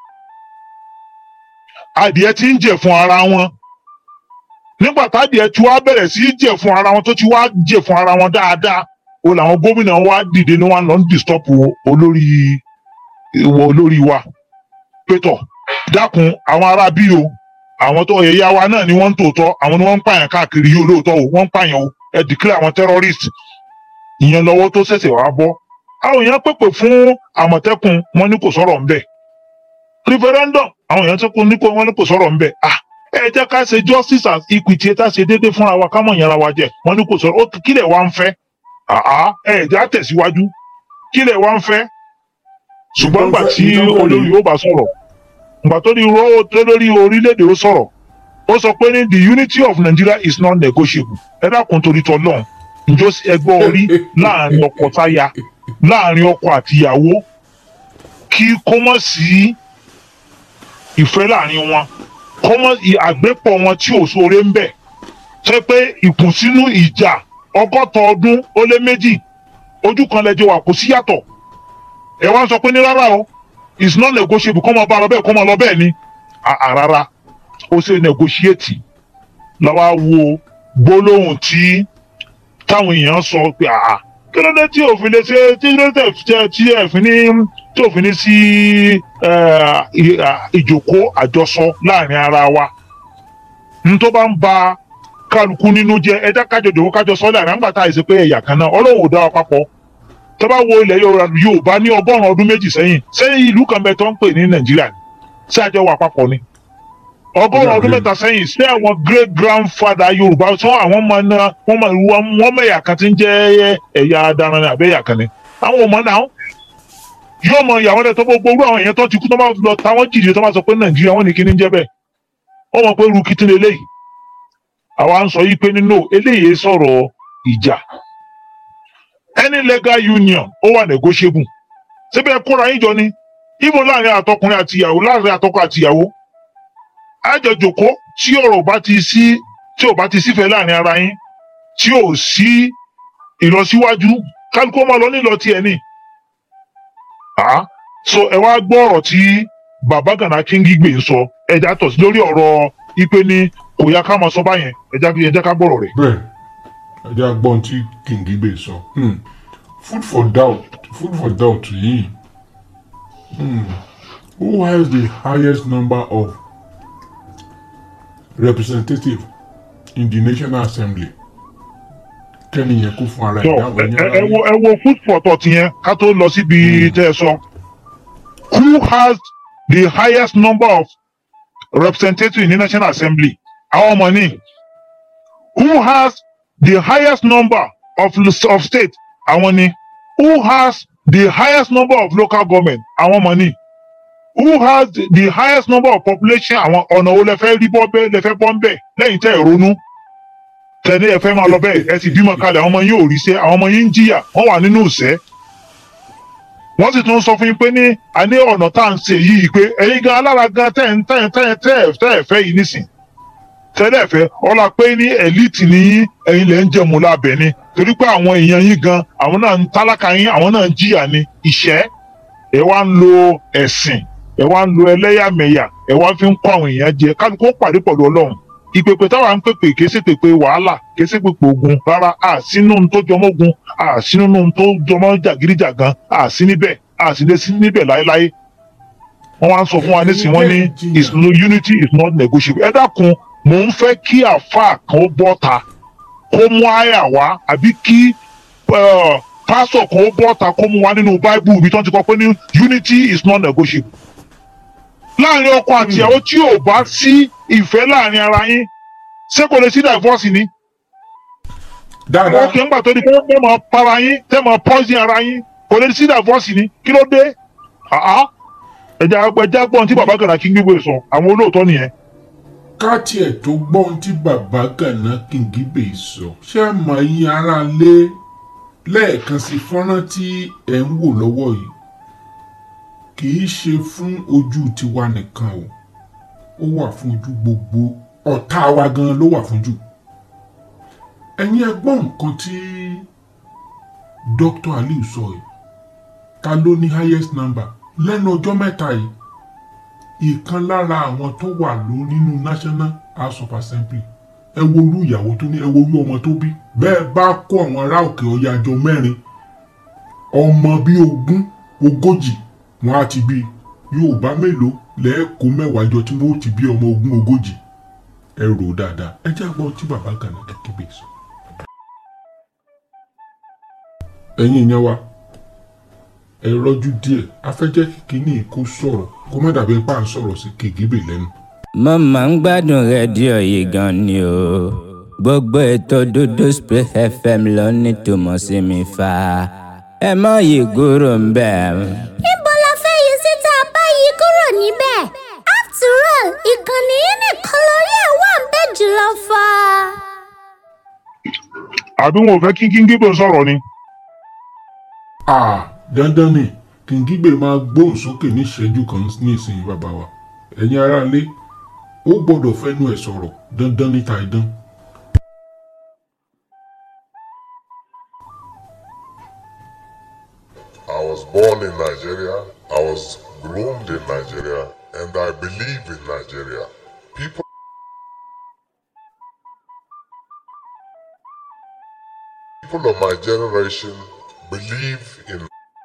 adìẹ ti ń jẹ fún ara wọn nígbà tádìẹ tí wàá bẹ̀rẹ̀ sí í jẹ fún ara wọn tó ti wá jẹ fún ara wọn dáadáa o làwọn gómìnà wa dìde ní wọn lọ ń disturb olórí ìwọ olórí wa pétọ dákun àwọn ará bí o àwọn tó ẹ̀yà wa náà ni wọ́n ń tòótọ́ àwọn ni wọ́n ń pààyàn káàkiri yìí olóòótọ́ o wọ́n ń pààyàn o ẹ declare àwọn terrorist ìyẹn lọ́wọ́ tó ṣẹ̀ṣẹ̀ wá bọ́ àwọn èèyàn pèpè fún àmọ̀tẹ́kùn wọn ní kò sọ̀rọ̀ ńbẹ̀ referendum àwọn èèyàn tó kún ní kò wọn ní kò sọ̀rọ̀ ńbẹ̀ ah ẹ jẹ́ ká ṣe justice and equity ẹ tá ṣe déédéé fúnra wa ká mọ̀ yẹn ara wa jẹ wọn ní kò sọ̀rọ̀ ó kílẹ̀ wá ń fẹ́ àá ẹ jẹ́ á tẹ̀síwájú kílẹ̀ wá ń fẹ́ ṣùgbọ́n gbà tí olórí ó bá sọ̀rọ̀ gbà tó ní rọ́ tó lórí orílẹ̀-èdè ó sọ̀rọ̀ ó sọ pé ní the unity of Nigeria is not negotiable ẹ dákun torí tọ́ lọ́hùn njó ẹgbọ́ orí láàrin ọkọ táya láàrin ọkọ àtìyàwó kí kó mọ̀ sí ìfẹ́ láàrin wọn kó mọ̀ àgbépọ̀ wọn tí ò sóore ń bẹ̀ ṣe pé ìkùnsínú ìjà ọgọ́ta ọdún ó lé méjì ojú kan lẹ́jọ́ wà kò sí yàtọ̀ ẹ wá ń sọ pé ní rárá o it's not negotiable kọ́ mọ bá lọ bẹ́ẹ̀ kọ́ mọ lọ bẹ́ẹ̀ ni àràrà ó ṣe negotiate lọ́wọ́ wo gbólóhùn tí táwọn èèyàn sọ pé àà kí ló dé tí òfin lè ṣe tí ló dé tí ẹ̀fín ní tí òfin ní sí ìjòkó àjọsọ láàrin ara wa n tó bá ń ba kálukú nínú jẹ ẹjẹ kájọ jòkó kájọ sọ láàrin àgbà tá àìsí pé ẹ̀yà kan náà ọlọ́run ò dá wa papọ̀ tó bá wo ilẹ̀ yorùbá ní ọgọ́rùn-ún ọdún méjì sẹ́yìn sẹ́yìn ìlú kan bẹ tó ń pè ní nàìjíríà ni ṣé àjọ wà papọ̀ ni ọgọ́rùn ọdún mẹ́ta sẹ́yìn sí àwọn great grandfather yorùbá sọ àwọn ọmọ náà wọ́n mọ ìlú wọn mẹ̀yà kan tí ń jẹ́ ẹ̀yà adaran ní abẹ́yà kan ni àwọn ọmọ náà yóò mọ ìyàwó rẹ tó gbogbo orú àwọn èèyàn tó ti kú tó máa lọ táwọn jìnnì tó máa sọ pé nàìjíríà wọn ní kíní ń jẹ bẹ́ẹ̀ wọn mọ pé irú kìtì lélẹyìí àwa ń sọ yìí pé nínú eléyìí sọ̀rọ̀ ìjà any legal union ó wà negotiable síbẹ̀ kóra yín jọ ni ibo láàrin àtọkùnrin àti ìyàwó láàrin àtọkọ àti ìyàwó àjọjòkó tí ọ̀rọ̀ bá ti sí tí ò bá ti sífẹ̀ẹ́ láàrin ara yín tí ò sí ìlọsíwájú kálukú ọmọ lọ nílọ tiẹ̀ ni. Ah, so ẹ wá gbọ́ ọ̀rọ̀ tí bàbá Gana Kingigbe sọ ẹja tọ̀ sí lórí ọ̀rọ̀ ipe ni kò yá ká máa sọ báyẹn ẹja ẹja ká gbọ́rọ̀ rẹ̀. bẹ́ẹ̀ ẹjẹ agbọn tí Kingigbe sọ hmm. food for doubt food for doubt yìí hmm. who has the highest number of representatives in the National Assembly kẹ́ni yẹn kó fún ara So, ẹ̀ dáhùn ẹ ẹ̀yìn ẹ- ara ẹ wo ẹ wo food for thought yẹn ká tó lọ síbi tẹ́ ẹ sọ. Who has the highest number of representatives in the National Assembly? Àwọn ọmọ ní. Who has the highest number of of state? Àwọn ní. Who has the highest number of local government? Àwọn ọmọ ní. Who has the highest number of population? Àwọn ọ̀nà wo lẹ fẹ́ rí bọ́ bẹ́ẹ̀ lẹ fẹ́ bọ́ ń bẹ̀ lẹ́yìn tẹ́ ẹ̀ ronú tẹ̀lé ẹ fẹ́ máa lọ bẹ́ẹ̀ ẹ sì bímọ kalẹ̀ àwọn ọmọ yín ò rí sẹ́ àwọn ọmọ yín ń jìyà wọ́n wà nínú ìṣẹ́. wọ́n sì tún sọ fún yín pé ní a ní ọ̀nà tá à ń ṣe yìí pé ẹ̀yin gan alára gan tẹ̀ ń tẹ̀ ń tẹ̀ ń tẹ̀ ẹ̀ tẹ̀ ẹ̀ fẹ́ yìí nísìn. tẹ́lẹ̀ fẹ́ ọlá pé ní ẹ̀líìtì ní yín ẹ̀yin lẹ́ ń jẹun lábẹ́ ni torí pé àwọn èèyàn yín gan àwọn náà ń tálákà yín àwọn náà ń jìyà ní ìṣẹ́ ẹ wá ń lo ẹ̀sìn ẹ wá ń lo ẹlẹ́yàmẹ̀yà ẹ wá fi ń kọ́ àwọn èèyàn jẹ kálukú ó pàdé pẹ̀lú ọlọ́run ìpèpè táwa ń pèpè kìí ṣe pèpè wàhálà kìí ṣe pèpè ogun rárá a sínú ohun tó jọmọ́ ogun a sínú ohun tó jọmọ́ jàgídíjàgan a sí níbẹ̀ a sì lè sí níbẹ̀ láéláé wọ́n wá ń sọ fún wa nísìnyí wọ́n ní is no unity is not negotiable ẹ dákun mò ń fẹ́ kí àáfàá kan ó bọ́ta kó mú àyà wá àbí kí eh, pásítọ̀ kan ó bọ́ta kó mú wá nínú báíbù ibi tí wọ́n ti kọ́ pé ní unity is not negotiable láàrin ọkọ àti ìyàwó tí ò bá sí ìfẹ́ láàrin ara yín ṣé kò lè sí divorce ni. dáadáa ó kì í gbà tó di pé tẹ́ mọ̀ para yín tẹ́ mọ̀ poison ara yín kò lè sí divorce ni kí ló dé. Àá, ẹja ẹja gbọ́n tí bàbá Gana Kingigbe sọ àwọn olóòótọ́ nìyẹn. ká tiẹ̀ tó gbọ́ ohun tí bàbá Gana Kingigbe sọ ṣé àmọ́ yín ara lé lẹ́ẹ̀kan sí fọ́nrán tí ẹ̀ ń wò lọ́wọ́ yìí kì í ṣe fún ojú tiwa nìkan o ó wà fún ojú gbogbo ọ̀tá wa gan ló wà fún jù ẹ̀yin ẹ gbọ́ nǹkan tí Dr. Aliu sọ yìí ta ló ní highest number lẹ́nu ọjọ́ mẹ́ta yìí ìkan lára àwọn tó wà ló nínú National House of Assembly ẹ wo orú ìyàwó tó ní ẹ wo orú ọmọ tó bí bẹ́ẹ̀ bá kó àwọn ará òkè ọya jọ mẹ́rin ọmọ bíi ogún ogójì wọn á ti bí Yorùbá mélòó lẹ́ẹ̀kọ́ mẹ́wàá jọ tí wọ́n ó ti bí ọmọ ogún ogójì ẹ rò ó dáadáa ẹ jẹ́ àgbọ̀ tí bàbá Gana Kingigbe sọ. ẹ̀yin ìyẹn wa ẹ rọ́jú díẹ̀ afẹ́jẹ́ kìíní kó sọ̀rọ̀ kó má dàbí ipá ń sọ̀rọ̀ sí Kingigbe lẹ́nu. mo máa ń gbádùn rédíò yìí gan ni o gbogbo ètò dúdú spray fm ló ní tòmọ̀ sí mi fa ẹ má yí kúrò ń bẹ̀. níbo la fẹ́ yí síta báyìí kúrò níbẹ̀ after all ìkànnì yìí nìkan lórí ẹ̀ wà ń bẹ̀ jùlọ fa. àbí wọn ò fẹ́ kí Kingigbe sọ̀rọ̀ ni. Ah, dandan ni Kingigbe máa gbóhùn sókè ní ìṣẹ́jú kan ní ìsinyìí bàbá wa ẹ̀yin aráalé ó gbọ́dọ̀ fẹ́nu ẹ̀ sọ̀rọ̀ dandan níta ìdán. I was born in Nigeria, I was groomed in Nigeria, and I believe in Nigeria. People people of my generation believe in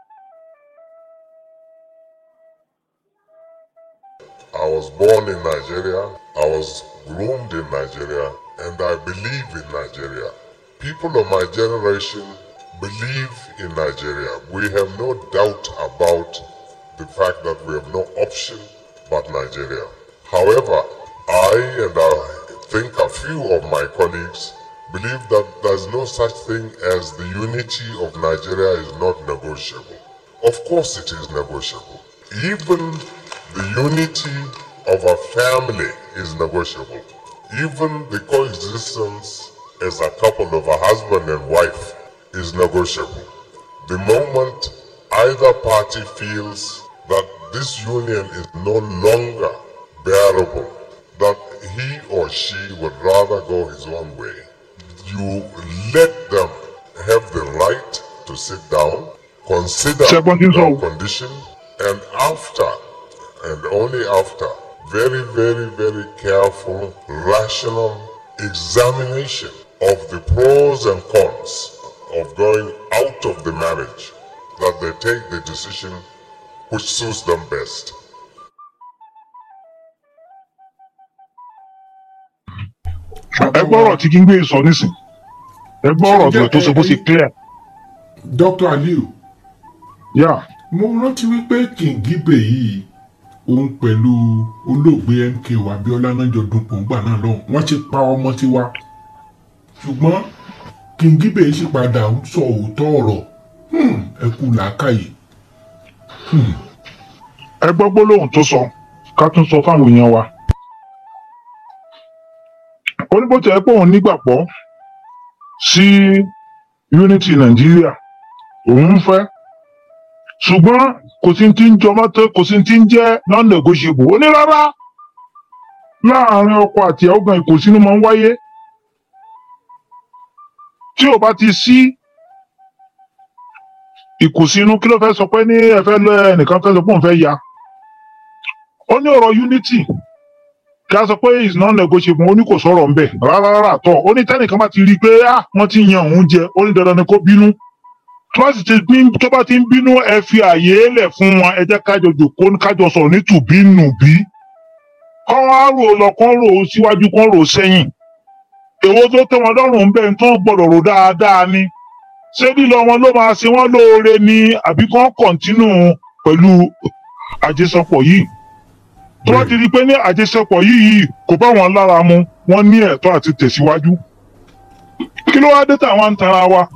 I was born in Nigeria, I was groomed in Nigeria, and I believe in Nigeria. People of my generation believe in Nigeria. We have no doubt about the fact that we have no option but Nigeria. However, I and I think a few of my colleagues believe that there's no such thing as the unity of Nigeria is not negotiable. Of course, it is negotiable. Even the unity of a family is negotiable. Even the coexistence as a couple of a husband and wife is negotiable. The moment either party feels that this union is no longer bearable, that he or she would rather go his own way, you let them have the right to sit down, consider Second is all. your condition, and after, and only after, very, very, very careful, rational examination of the pros and cons of going out of the marriage, that they take the decision which suits them best. ẹ gbọ́rọ̀ tí kí n gbé sọ nísìn ẹ gbọ́rọ̀ tó tó ṣe bó ṣe clear. dr aliu yà mo rántí wípé kìngíbè yìí òun pẹ̀lú olóògbé mk abiola náà jọ dun pòǹgbà náà lọ́hùn wọ́n ti pa ọmọ tiwa ṣùgbọ́n kìngíbè yìí sì padà ń sọ òótọ́ ọ̀rọ̀ Hmm, ẹ kú làákàyè. ẹ gbọ́ gbólóhùn tó sọ ká tún sọ fáwọn èèyàn wa. ó ní bó tẹ̀ ẹ́ pé òun nígbàgbọ́ sí unity nàìjíríà òun ń fẹ́ ṣùgbọ́n kò sí ti ń jọmọ́ tó kò sí ti ń jẹ́ non-negotiable ó ní rárá láàárín ọkọ àti ìyàwó gan ìkùnsínú máa ń wáyé tí ò bá ti sí ìkùnsínú kí ló fẹ́ sọ pé ní ẹ fẹ́ lọ ẹnìkan fẹ́ sọ pé òun fẹ́ ya ó ní ọ̀rọ̀ unity kí a sọ pé is non negotiable ó ní kò sọ̀rọ̀ ńbẹ̀ rárá rárá tọ̀ ó ní tẹ́nìkan bá ti rí i pé ah wọ́n ti yan òun jẹ ó ní dandan ni kó bínú tó bá sì ti bí tó bá ti ń bínú ẹ fi àyè lẹ̀ fún wọn ẹ jẹ́ kájọ jòkó kájọ sọ̀rọ̀ ní tùbínùbí kọ́ wá rò ó lọ kọ́ rò ó síwájú kọ́ rò ó sẹ́yìn èwo tó tẹ́ wọn lọ́rùn ń bẹ̀ ń tán gbọ́dọ̀ rò dáadáa ni ṣé lílọ wọn ló máa ṣe wọn lóore ni àbí kán kọ̀ǹtínú pẹ̀lú àjẹsọpọ̀ yìí tó bá ti di pé ní àjẹsọpọ̀ yìí kò bá wọn lára mu wọn ní ẹ̀tọ́ àti tẹ̀síwájú kí ló wá dé táwọn ń tara wa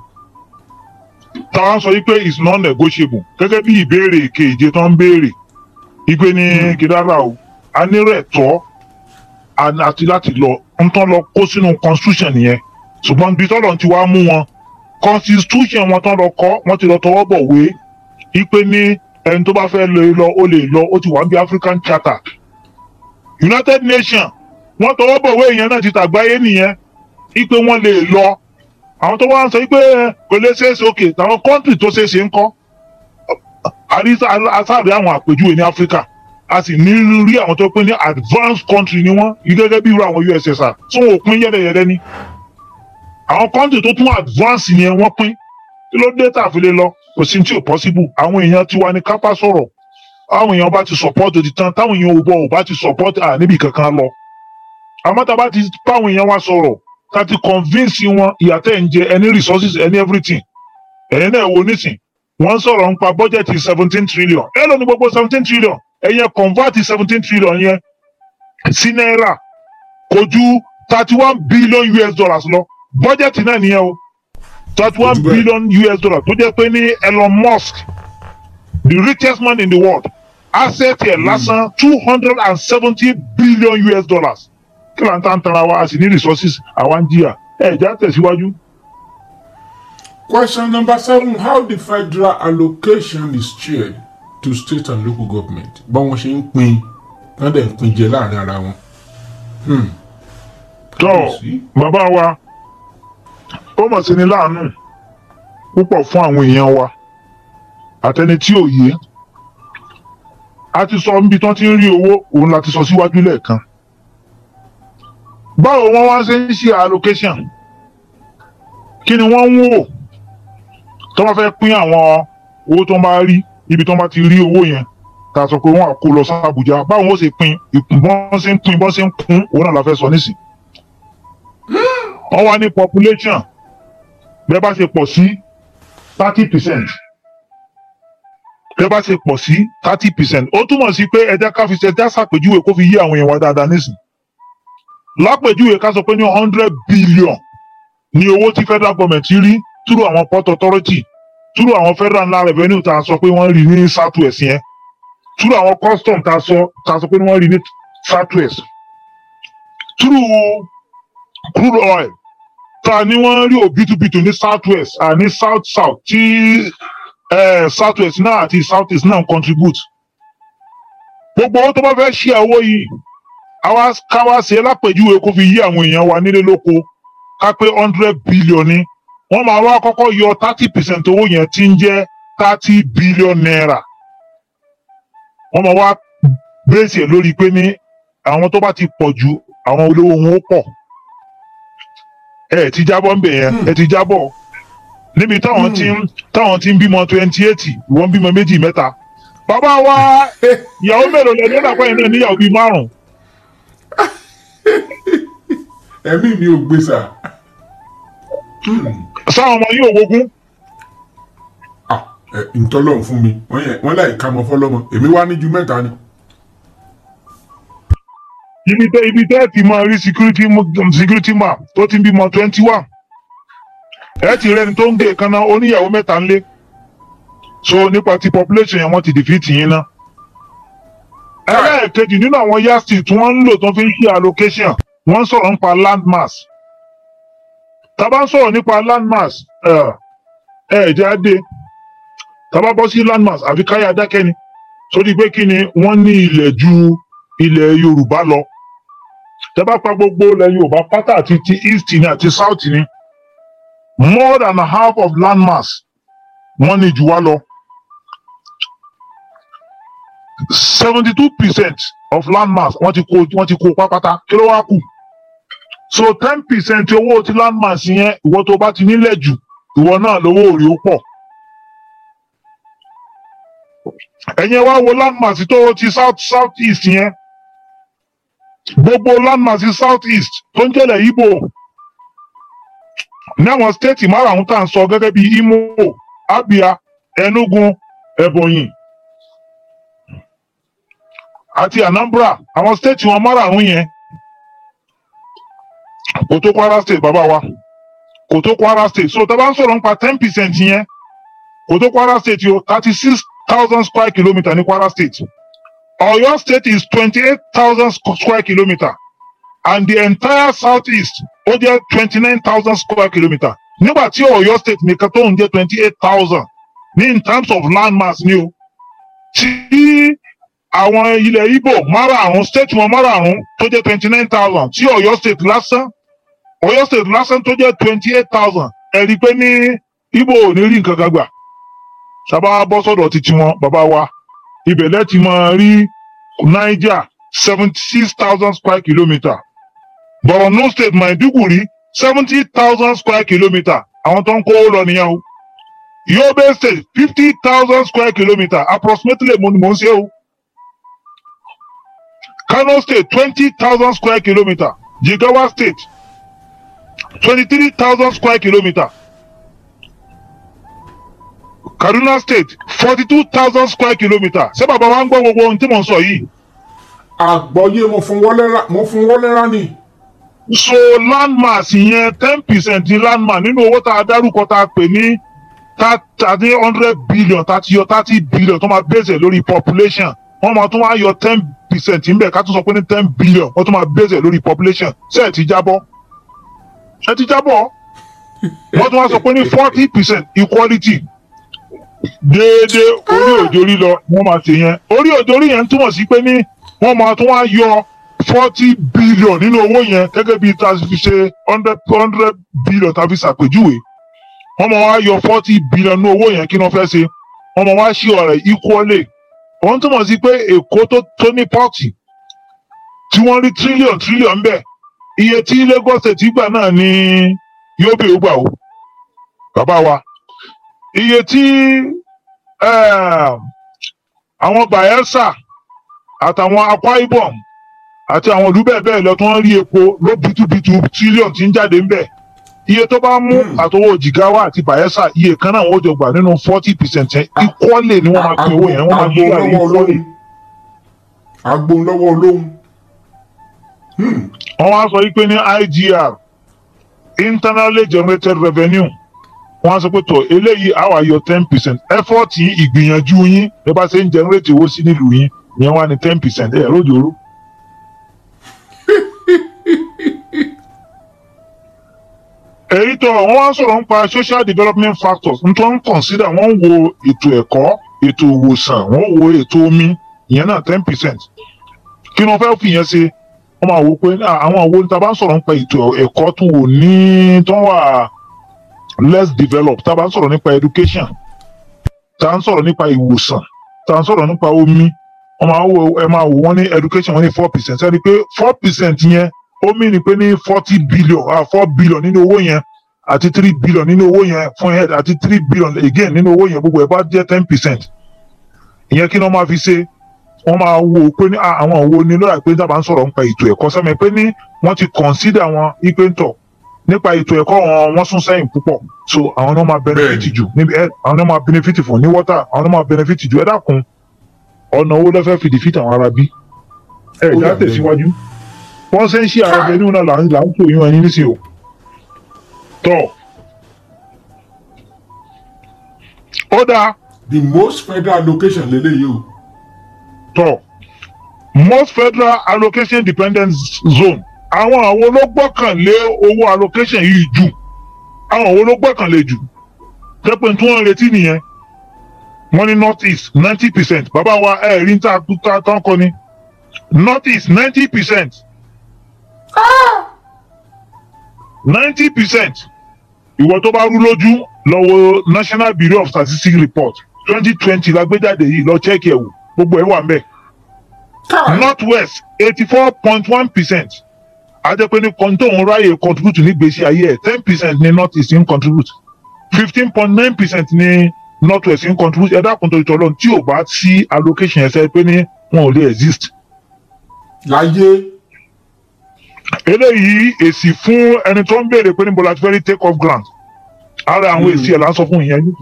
táwọn sọ yìí pé is non negotiable gẹ́gẹ́ bí ìbéèrè keje tó ń béèrè ìgbé ní kìdára o a nírò ẹ̀tọ́ a- àti láti lọ ń tán lọ kó sínú constitution yẹn ṣùgbọ́n ibi tọ́lọ̀ ti wá mú wọn constitution wọn tán lọ kọ́ wọ́n ti lọ tọwọ́ bọ̀ wé ipe ní ẹni tó bá fẹ́ lè lọ ó lè lọ ó ti wà ní african charter united nations wọ́n tọwọ́ bọ̀ wé yẹn náà ti tàgbáyé nìyẹn ipe wọ́n lè lọ àwọn tó wá ń sọ pé kò lè ṣeéṣe òkè táwọn country tó ṣeéṣe ń kọ́ àríṣà asáàrí àwọn àpèjúwe ní africa a sì ní rí àwọn tó pín ní advanced country ni wọ́n gẹ́gẹ́ bí irú àwọn ussr tí wọn ò pín yẹ́dẹ̀yẹ́dẹ́ ní àwọn country tó tún advance yẹn wọ́n pín kí ló dé tà fi lè lọ kò sí tí ò possible àwọn èèyàn tiwa ní kápá sọ̀rọ̀ àwọn èèyàn bá ti support òdì tán táwọn èèyàn ò bọ̀ ò bá ti support à níbi kankan lọ àmọ́ tá a bá ti báwọn èèyàn wa sọ̀rọ̀ ká ti convince wọn ìyàtẹ̀ ń jẹ any resources any everything ẹ̀yin náà wo nísìn wọ́n sọ̀rọ̀ nípa bọ́jẹ̀tì seventeen trillion ẹ lọ ní gbogbo seventeen trillion ẹ̀yẹ convert seventeen trillion yẹn sí náírà kò ju thirty one billion us dollars lọ bọ́jẹ̀tì náà nìyẹn o thirty one billion us dollars tó jẹ́ pé ní elon musk the richest man in the world asset ẹ̀ lásán two hundred and seventy billion us dollars kí ló ń tàn tara wa a sì ní resources àwa ń jìyà ẹ̀ já tẹ̀síwájú. Question number seven How the federal allocation is shared to state and local government? Báwọn ṣe ń pín wọ́n dẹ̀ ń pín jẹ láàrin ara wọn. Hmm. tọ́ bàbá wa ó mọ̀ sí ni láàánú púpọ̀ fún àwọn èèyàn wa àtẹni tí ò yé a ti sọ níbi tí wọ́n ti ń rí owó òun la ti sọ síwájú lẹ́ẹ̀kan báwo wọ́n wá ṣe ń ṣe allocation kí ni wọ́n ń wò tó bá fẹ́ pín àwọn owó tó ń bá rí ibi tó ń bá ti rí owó yẹn ta sọ pé wọ́n á kó lọ sí Àbújá báwo wọ́n ṣe pín ìbọn ṣe ń pín ìbọn ṣe ń kún òun náà la fẹ́ sọ nísìn wọ́n wá ní population bẹ́ẹ̀ bá ṣe pọ̀ sí thirty percent bẹ́ẹ̀ bá ṣe pọ̀ sí thirty percent ó túmọ̀ sí pé ẹja ká fi ṣe ẹja ṣàpèjúwe kó fi yí àwọn èèyàn wa dáadáa nísìn lápèjúwe ká sọ pé ní hundred billion ní owó tí federal government rí through àwọn port authority túrú àwọn federal ńlá revenue tá a sọ pé wọ́n rí ní south west yẹn túrú àwọn custom tá a sọ tá a sọ pé wọ́n rí ní south west túrú crude oil tá a ní wọ́n rí òbítúbitù ní south west àní south south tí eh, south west náà àti south east náà ń contribute gbogbo owó tó bá fẹ́ ṣe owó yìí àwa káwa ṣe é lápèjúwe kó fi yí àwọn èèyàn wa nílé lóko ká pé hundred billion ni wọ́n máa wá kọ́kọ́ yọ thirty percent owó yẹn tí ń jẹ́ thirty billion naira wọ́n máa wá bẹ́ẹ̀sì ẹ̀ lórí pé ní àwọn tó bá ti pọ̀ ju àwọn olówó wọn ó pọ̀ ẹ ti jábọ́ ńbẹ̀ yẹn ẹ ti jábọ́ níbi táwọn ti ń táwọn ti ń bímọ twenty eight ìwọ́n ń bímọ méjì mẹ́ta bàbá wa ìyàwó mélòó lẹ́nu ó dàpọ̀ yẹn náà níyàwó bíi márùn-ún ẹ̀mí mi ò gbé sà. sáwọn ọmọ yìí ò wogún ẹ ntọ́lọ́run fún mi wọ́n yẹ wọ́n láì ka mọ́ fọ́lọ́mọ èmi wá ní ju mẹ́ta ni. ibi tẹ ibi tẹ ti máa rí security mo- security man tó ti ń bímọ twenty one ẹ ti rẹni tó ń gé kaná oníyàwó mẹ́ta ńlé so nípa ti population yẹn wọ́n ti defeat yín ná. ẹlẹ́ẹ̀kejì nínú àwọn yasti tí wọ́n ń lò tó fi ń ṣe allocation wọ́n ń sọ̀rọ̀ nípa land mass tá a bá ń sọ̀rọ̀ nípa land mass ẹ ẹ jẹ́ adé tá a bá bọ́ sí land mass àfi káyà dákẹ́ ni sórí pé kí ni wọ́n ní ilẹ̀ ju ilẹ̀ yorùbá lọ tẹ́ bá pa gbogbo ilẹ̀ yorùbá pátá àti ti east ni àti south ni more than half of land mass wọ́n ní jù wá lọ seventy two percent of land mass wọ́n ti kó wọ́n ti kó pápátá kí ló wá kù so ten percent owó ti land mass yẹn ìwọ tó bá ti nílẹ̀ jù ìwọ náà lówó òrì ó pọ̀ ẹ̀yin wá wo land mass tó ti south south east yẹn gbogbo land mass south east tó ń jẹ́lẹ̀ Ìgbò ní àwọn stéètì márààrún tá à ń sọ gẹ́gẹ́ bí Imo Abia Enugu Ebonyi àti Anambra àwọn stéètì wọn márààrún yẹn kò tó Kwara state bàbá wa kò tó Kwara state so tá a bá ń sọ̀rọ̀ nípa ten percent yẹn kò tó Kwara state yóò thirty six thousand square kilometre ní Kwara state Oyo state is twenty-eight thousand square kilometre and the entire southeast ó jẹ́ twenty-nine thousand square kilometre nígbà tí Oyo state nìkan tó ń jẹ́ twenty-eight thousand ní in terms of land mass ni o tí àwọn ilẹ̀ Igbo márààrún state wọn márààrún tó jẹ́ twenty-nine thousand tí Oyo state lásán Oyo state lásán tó jẹ́ twenty-eight thousand ẹ̀rí pé ní Igbo ò ní rí nǹkan kan gbà sábà bọ́ sọ́dọ̀ títí wọn bàbá wa ibẹ̀ lẹ́tì máa rí niger seventy six thousand square kilometre borno state maiduguri seventy thousand square kilometre àwọn tó ń kó lọ nìyẹn o yobe state fifty thousand square kilometre approximately mo ni mo ń ṣe o kano state twenty thousand square kilometre jigawa state twenty three thousand square kilometre kaduna state forty two thousand square kilometre ṣé bàbá wa ń gbọ́ gbogbo ohun tí mò ń sọ yìí. àgbọ̀yé mo fún wọlé mo fún wọlé rán ni. so landmass yẹn ten percent ní landmass nínú owó tá a dárúkọ tá a pè ní thirty hundred billion thirty yọ thirty billion tó máa bẹ̀sẹ̀ lórí population wọ́n máa tún wá yọ ten percent níbẹ̀ ká tún sọ pé ní ten billion wọ́n tún máa bẹ̀sẹ̀ lórí population ṣé ẹ̀ ti jábọ́ ẹ̀ ti jábọ́ wọ́n tún wá sọ pé ní forty percent equality déédéé orí òjòrí lọ wọ́n máa ṣe yẹn orí òjòrí yẹn túmọ̀ sí pé ní wọ́n máa tún wá yọ forty billion nínú owó yẹn gẹ́gẹ́ bí tá a fi ṣe hundred hundred billion tá a fi ṣàpèjúwe wọ́n máa wá yọ forty billion nínú owó yẹn kí wọ́n fẹ́ ṣe wọ́n máa wá ṣe ọ̀rẹ́ equally wọ́n túmọ̀ sí pé èkó tó tó ní pọ́ọ̀tì tí wọ́n rí trillion trillion bẹ́ẹ̀ iye tí Lagos State gbà náà ni yóò bè ó gbà ó bàbá wa iye tí àwọn Bayelsa àtàwọn Akwa Ibom àti àwọn ìlú bẹ́ẹ̀ bẹ́ẹ̀ lọ tí wọ́n rí epo ló bitubitu tírílíọ̀nù tí ń jáde ń bẹ̀ iye tó bá mú àtọwọ́ Jigawa àti Bayelsa iye kan náà wọ́n jọ gbà nínú forty percent yẹn ìkọ́lé ni wọ́n máa pín owó yẹn wọ́n máa gbé àrí ìkọ́lé. agbóhùn lọ́wọ́ olóhùn. wọ́n wá sọ wípé ní IGR internally generated revenue wọ́n á sọ pé tọ̀ eléyìí á wà yọ ten percent effort yín ìgbìyànjú yín bí bá ṣe ń generate owó sí nílùú yín ìyẹn wà ní ten percent ẹ̀ lójoojú. èyí tó wọ́n wá sọ̀rọ̀ nípa social development factors n tó ń consider wọ́n ń wo ètò ẹ̀kọ́ ètò ìwòsàn wọ́n wo ètò omi ìyẹn náà ten percent kí ni wọ́n fẹ́ fi yẹn ṣe wọ́n máa wò pé ah, àwọn òwò níta bá ń sọ̀rọ̀ nípa ètò ẹ̀kọ́ tó wò ní tó wà less developed tá a bá ń sọ̀rọ̀ nípa education tá a ń sọ̀rọ̀ nípa ìwòsàn tá a ń sọ̀rọ̀ nípa omi wọ́n máa wò ẹ máa wò wọ́n ní education wọ́n ní four percent ẹni pé four percent yẹn ó mì ní pé ní forty billion ah four billion nínú owó yẹn àti three billion nínú owó yẹn fún head àti three billion again nínú owó yẹn gbogbo ẹ̀ bá jẹ́ ten percent ìyẹn kí ni wọ́n máa fi ṣe wọ́n máa wò ó pé ní ah, àwọn òwò ni lọ́dà pé dábàá ń sọ̀rọ̀ nípa ètò ẹ̀kọ́ sẹ́mi pé ní wọ́n ti consider wọn ipe ń tọ̀ nípa ètò ẹ̀kọ́ wọn wọ́n sún sẹ́yìn púpọ̀ so àwọn náà máa benefit jù níbi ẹ àwọn náà máa benefit fún ní water àwọn náà máa benefit jù ẹ dákun ọ̀nà owó lọ́fẹ́ fi defeat àwọn ará bí ẹ Ó já yà tẹ̀síwájú wọ́n ṣe ń ṣe àwọn ọbẹ̀ nínú náà là ń là ń tó yún ẹni nísìnyí o tọ́ ó dáa the most federal allocation lélẹ́yìí o. tọ most federal allocation dependent zone àwọn àwọn ló gbọ́kànlé owó allocation yìí jù àwọn àwọn ló gbọ́kànlé jù tẹ́pẹ́ tí wọ́n ń retí nìyẹn wọ́n ní north east ninety percent bàbá wa ẹ̀ rí níta ta tán kọ́ ni north east ninety percent ninety percent ìwọ tó bá rú lójú lọ́wọ́ national bureau of statistics report twenty twenty la gbé jáde yìí lọ check ẹ̀ wò gbogbo ẹ̀ wà ń bẹ̀ north west eighty four point one percent ajẹ́pẹ́ ní kọ́ńtò òun ráyè contribute ní gbèsè ayé ẹ̀ ten percent ní north east ń contribute fifteen point nine percent ní north west ń contribute ẹ̀dá kan tó ìtọ́ lọ́n tí ò bá sí allocation ẹ̀sẹ̀ pé ní wọn ò lè exist. láyé. eléyìí èsì fún ẹni tó ń béèrè pé níbo la ti fẹ́ rí take off grant ara àwọn èsì ẹ̀ là ń sọ fún ìyẹn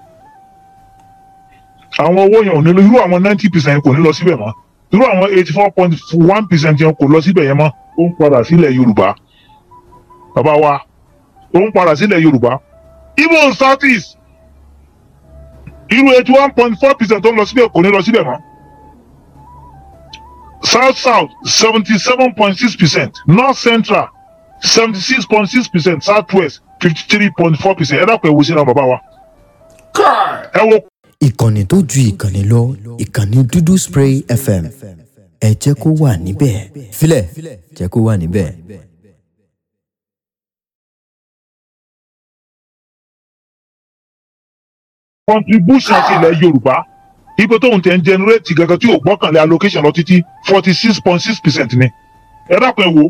àwọn owó yẹn ò ní lọ irú àwọn ninety percent kò ní lọ síbẹ̀ mọ́ irú àwọn eighty four point one percent yẹn kò lọ síbẹ̀ yẹn mọ́ ó ń padà sílẹ̀ yorùbá bàbá wa ó ń padà sílẹ̀ yorùbá even south east irú eighty one point four percent tó ń lọ síbẹ̀ kò ní lọ síbẹ̀ mọ́ south south seventy seven point six percent north central seventy six point six percent south west fifty three point four percent ẹ dákun ẹ wo sínú bàbá wa ẹ wo ìkànnì tó ju ìkànnì lọ ìkànnì dúdú spray fm ẹ jẹ́ kó wà níbẹ̀ filẹ̀ jẹ́ kó wà níbẹ̀. contribution ti ilẹ̀ yorùbá ibi tóun tẹ̀ ń generate gangan tí ò gbọ́kànlé allocation lọ títí forty six point six percent ni ẹ dákun ẹ wo.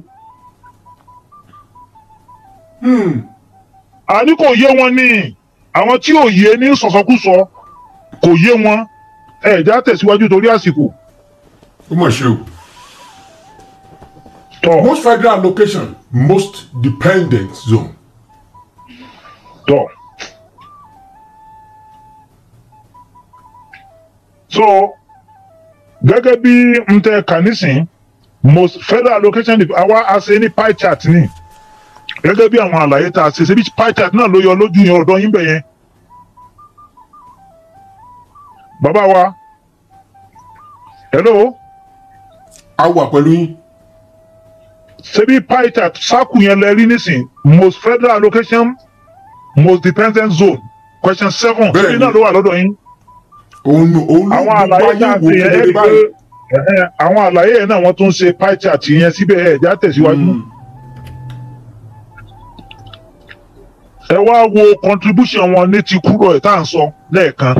àní kò yé wọn ní àwọn tí ò yé ní sọ̀sọ́kùsọ kò yé wọn ẹ já tẹ̀síwájú torí àsìkò. ó mọ̀ ṣe o. most federal allocation most dependent zone. tọ́ so gẹ́gẹ́ bí n tẹ kà nísìn most federal allocation àwa a ṣe ní pie chart ni gẹ́gẹ́ bí àwọn àlàyé tá a ṣe ṣe bí pie chart náà ló yọ lójú yẹn ọ̀dọ́ yín bẹ̀ yẹn bàbá wa hello. a wà pẹ̀lú yín. ṣebí pie chart sáàkù yẹn lẹ rí nísìn most federal allocation most dependent zone question seven ṣebí náà ló wà lọ́dọ̀ yín. òun ló òun ló àwọn àlàyé tá a ṣe yẹn ẹ rí pé ẹ̀hẹ́n, àwọn àlàyé yẹn náà wọ́n tún ṣe pie chart yẹn síbẹ̀ ẹ̀ já tẹ̀síwájú. ẹ wá wo contribution wọn ní ti kúrò ẹ̀ tá à ń sọ lẹ́ẹ̀kan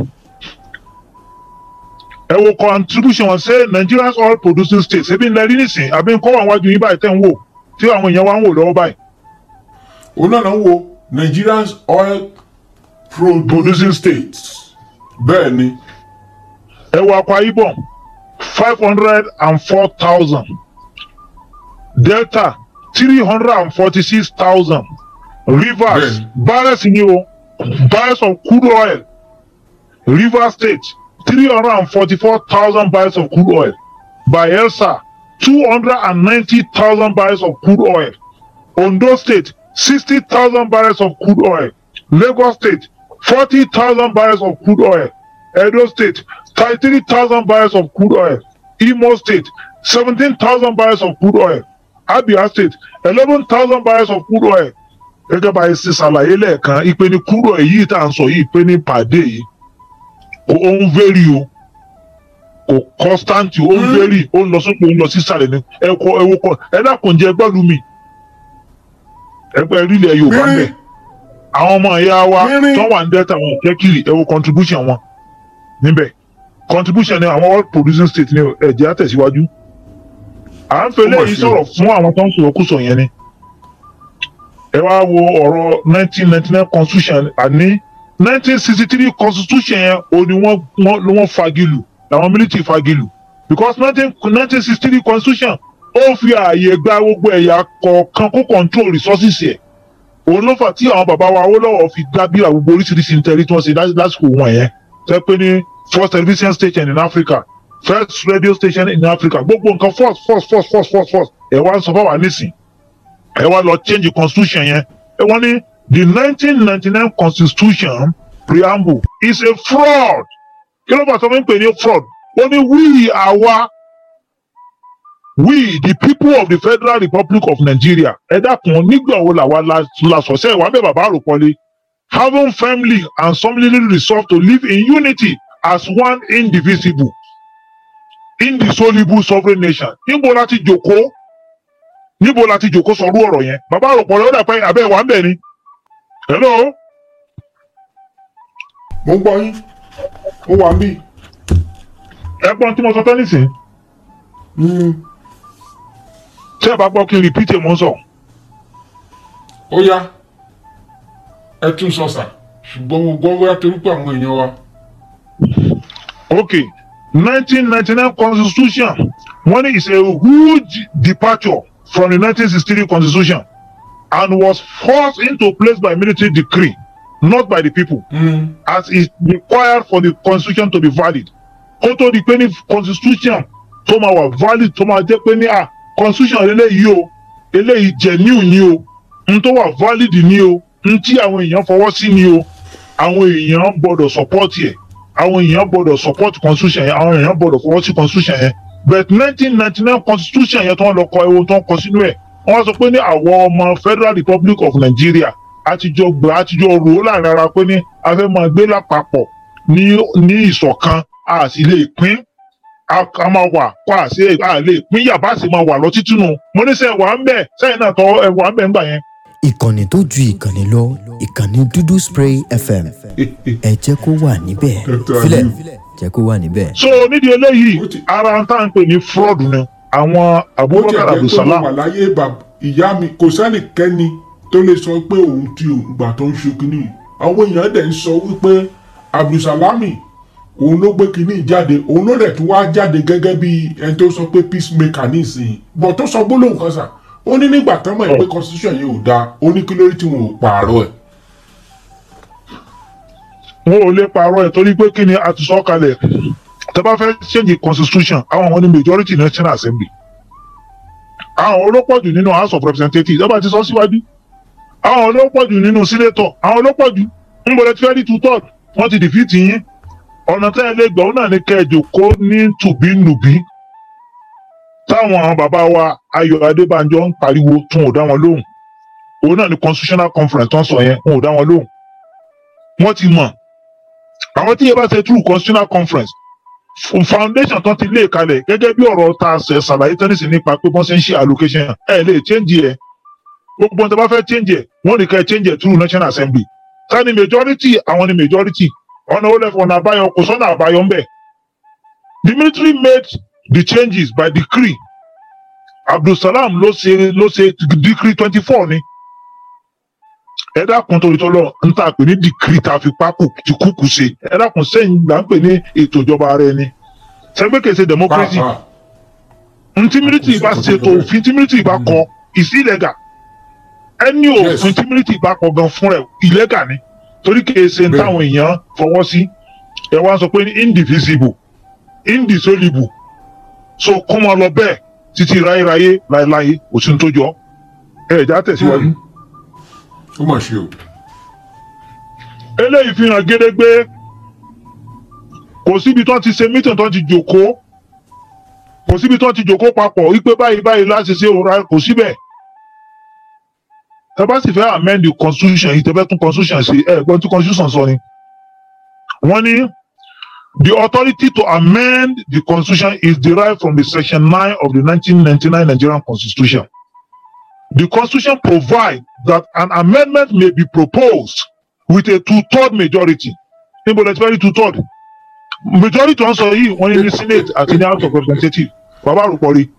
ẹ wo contribution wọn ṣe nigerians oil producing states ebi ńlẹ rí nísìn àbí nǹkan wà wájú yín báyìí tẹ̀ ń wò tí àwọn èèyàn wá ń wò lọ́wọ́ báyìí. òun náà náà ń wo nigerians oil producing states bẹ́ẹ̀ ni. ẹ wo akwa ibom five hundred and four thousand delta three hundred and forty-six thousand rivers barrels ni o barrels of crude oil rivers state three hundred and forty-four thousand barrels of crude oil bayelsa two hundred and ninety thousand barrels of crude oil ondo state sixty thousand barrels of crude oil lagos state forty thousand barrels of crude oil edo state thirty-three thousand barrels of crude oil imo state seventeen thousand barrels of crude oil abia state eleven thousand barrels of crude oil gẹ́gẹ́ bá a ṣe ṣàlàyé lẹ́ẹ̀kan ìpè ní crude oil yìí tá à ń sọ yìí ìpè ní pàdé yìí ó ń vẹ́rì o kò constant ó ń vẹ́rì ó ń lọ sókè ó ń lọ sísàlẹ̀ ní ẹ̀kọ́ ẹ̀wọ̀ kọ́ ẹ dákun jẹ́ gbọ́dọ̀ mi ẹgbẹ́ rílẹ̀ yorùbá ń bẹ̀ àwọn ọmọ ìyá wa tó wà ní delta wọn jẹ́ kiri ẹ̀wọ̀ contribution wọn níbẹ̀ contribution ni àwọn all producing state ní ẹ̀jẹ̀ àtẹ̀síwájú à ń fẹlẹ́ yìí sọ̀rọ̀ fún àwọn tó ń sọ̀rọ̀ kú sọ yẹn ni ẹ wá wo ọ̀rọ̀ nineteen ninety nine constitution àní nineteen sixty three constitution yẹn o ni wọ́n wọ́n wọ́n fagilù làwọn military fagilù because nineteen nineteen sixty three constitution ó fi ààyè gba gbogbo ẹ̀yà kọ̀ọ̀kan kó control resources ẹ̀ òun ló fà tí àwọn bàbá wa Awólọ́wọ̀ fi dábìlà gbogbo oríṣiríṣi nítorí tí wọ́n ṣe lásìkò wọn yẹn tẹ́ pé ní first television station in Africa first radio station in Africa gbogbo nǹkan first first first first first first ẹ̀ wá ń sọ fáwọn nísìn ẹ̀ wá lọ change the constitution yẹn ẹ̀ wọ́n ní the nineteen ninety nine constitution preamble is a fraud kí ló bá sọ fún mi pé ní fraud ó ní we àwa we the people of the federal republic of nigeria ẹ dákun nígbà wo làwa la la sọ̀sẹ́ ìwà bẹ́ẹ̀ bàbá àròpọ̀lé having firmly and solemnly resolved to live in unity as one indivisible indissoluble sovereign nation níbo la ti jòkó níbo la ti jòkó sọrú ọ̀rọ̀ yẹn bàbá àròpọ̀lé ó dà pé abẹ́ wà ń bẹ̀ ni hello. mo ń gbọ́ yín mo wà ń bì. ẹ̀gbọ́n tí mo sọ tẹ́lẹ̀ sí tí ẹ bá gbọ́ kí n repeat ẹ̀ mọ́ sọ. ó yá ẹ tún sọ sà ṣùgbọ́n mo gbọ́ wíwá torí pé àwọn èèyàn wa. okay nineteen ninety nine constitution wọ́n ní is a huge departure from the nineteen sixty three constitution and was forced into place by military decree not by the people Mm. as is required for the constitution to be valid kó tó di pé ní constitution tó máa wà valid tó máa jẹ́ pé ní à constitution eléyìí o eléyìí genuine ni o n tó wà valid ni o n tí àwọn èèyàn fọwọ́ sí ni o àwọn èèyàn gbọ́dọ̀ support yẹ àwọn èèyàn gbọ́dọ̀ support constitution yẹn àwọn èèyàn gbọ́dọ̀ fọwọ́ sí constitution yẹn but nineteen ninety nine constitution yẹn tó ń lọ kọ ewu tó ń kọ sínú ẹ̀ wọ́n sọ pé ní àwọn ọmọ federal republic of nigeria àtijọ́ gbà àtijọ́ rò ó láàrin ara pé ní a fẹ́ máa gbé lápapọ̀ ní ní ìṣọ̀kan a sì lè pín a a máa wà kó a sì a lè pín yàbá sì máa wà lọ títí nù mo ní sẹ́ wà ń bẹ̀ sẹ́yìn náà tọ́ ẹ wà ń bẹ̀ ńgbà yẹn. ìkànnì tó ju ìkànnì lọ ìkànnì dúdú spray fm ẹ jẹ́ kó wà níbẹ̀ Dr. filẹ̀ Aliu. jẹ́ kó wà níbẹ̀. so nídìí eléyìí ara ń tà ń pè ní fraud ni àwọn bó tiẹ̀ abubakar jẹ́ pé mo abdulsalam wà láyé bàb- ìyá mi kò sẹ́nìkẹ́ni tó lè sọ pé òun ti òun gbà tó ń ṣe kínní àwọn èèyàn dẹ̀ ń sọ wípé abdulsalami òun ló gbé kínní jáde òun ló dẹ̀ tún wá jáde gẹ́gẹ́ bí ẹni tó sọ pé peacemaker nísìnyí bọ̀ tó sọ gbólóhùn kan sà ó ní nígbà tán mọ̀ ẹ́ pé constitution yìí ò dáa ó ní kí lórí tí wọn ò pààrọ̀ ẹ̀. wọn ò lè parọ́ ẹ̀ torí pé kí ni a ti sọ kalẹ̀ tẹ bá fẹ́ change constitution àwọn wọn ni majority national assembly àwọn olópọ̀jù nínú house of representatives ọba ti sọ síwájú àwọn olópọ̀jù nínú senator àwọn olópọ̀jù ń bọ̀dẹ̀ tí fẹ́ rí two third wọ́n ti defeat yín ọ̀nà tẹ́ ẹ lè gbọ́ náà ní kẹjọ kó ní tùbínùbí táwọn bàbá wa ayọ̀ adébánjọ ń pariwo tún ò dá wọn lóhùn òun náà ní constitutional conference tó ń sọ yẹn wọn ò dá wọn lóhùn wọ́n ti mọ̀ àwọn tí yẹn bá ṣe through constitutional conference f- foundation tó ti lé kalẹ̀ gẹ́gẹ́ bí ọ̀rọ̀ ta ṣe ṣàlàyé tẹ́nísì nípa pé wọ́n ṣe ń ṣe allocation ẹ̀ lè change ẹ̀ gbogbo ohun tó bá fẹ́ change ẹ̀ wọ́n ní ká ẹ change ẹ̀ through national assembly ta ni majority àwọn ni majority ọ̀nà ó lẹ́fọ̀ ọ̀nà àbáyọ kò sọ́nà àbáyọ ńbẹ̀ the military made the changes by decree abdulsalam ló ṣe ló ṣe decree twenty four ni ẹ dákun torí tọ́lọ́ ń tà pé ní dìkírì tá a fi pákó ti kúkú ṣe ẹ dákun sẹ́yìn là ń pè ní ètò ìjọba ara ẹni sẹ́gbẹ́ kèsè democracy pàápàá ntí mílítì bá ṣètò òfin tí mílítì bá kọ is illegal ẹni Yes. òfin tí mílítì bá kọ gan fún rẹ illegal ni torí kèsè Bẹ́ẹ̀. táwọn èèyàn fọwọ́ sí ẹ wá sọ pé ní indivisible indissoluble so kó máa lọ bẹ́ẹ̀ títí ráyéráyé láéláé òsín tó jọ ẹ ẹ̀já tẹ̀síwájú. ó mà ṣe o eléyìí fi hàn gédégbé kò síbi tó ti ṣe mítìn tó ti jòkó kò síbi tó ti jòkó papọ̀ wípé báyìí báyìí láti ṣe òra kò síbẹ̀ tẹ bá sì fẹ́ amend the constitution yìí tẹ fẹ́ tún constitution ṣe ẹ gbọ́n tí constitution sọ ni wọ́n ní the authority to amend the constitution is derived from the section nine of the nineteen ninety-nine Nigerian constitution the constitution provides that an amendment may be proposed with a two-third majority níbo lẹ ti fẹ́ rí two-third majority tó ń sọ yìí wọ́n ní ní senate àti ní house of representatives bàbá àròpọ̀ rí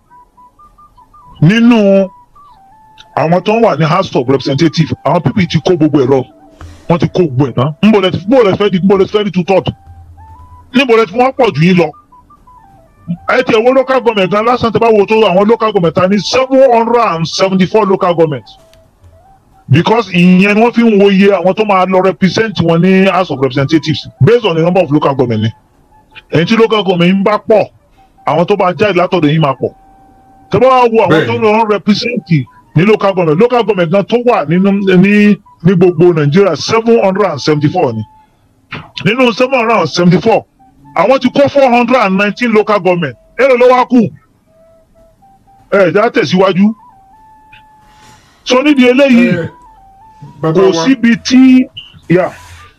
nínú àwọn tó ń wà ní house of representatives àwọn pípì ti kó gbogbo ẹ̀ lọ wọ́n ti kó gbogbo ẹ̀ tán níbo lẹ ti níbo lẹ ti fẹ́ di níbo lẹ ti fẹ́ di two-third níbo lẹ ti wọ́n pọ̀ jù yín lọ ẹ ti ẹ̀wọ́ local government gan lásán tẹ bá wo tó àwọn local government ta ní seven hundred and seventy four local government because ìyẹn ni wọ́n fi ń wo iye àwọn tó máa lọ represent wọn ní house of representatives based on the number of local government ni ẹ̀yin tí local government ń bá pọ̀ àwọn tó bá jáde látọ̀dọ̀ yín máa pọ̀ tẹ bá wá wo àwọn tó lọ represent ní local government local government gan tó wà nínú ní ní gbogbo nàìjíríà seven hundred and seventy four ni nínú seven hundred and seventy four àwọn ti kó four hundred and nineteen local government èrò ló wá kù ẹ já tẹ̀síwájú so nídìí eléyìí kò síbi tí yà.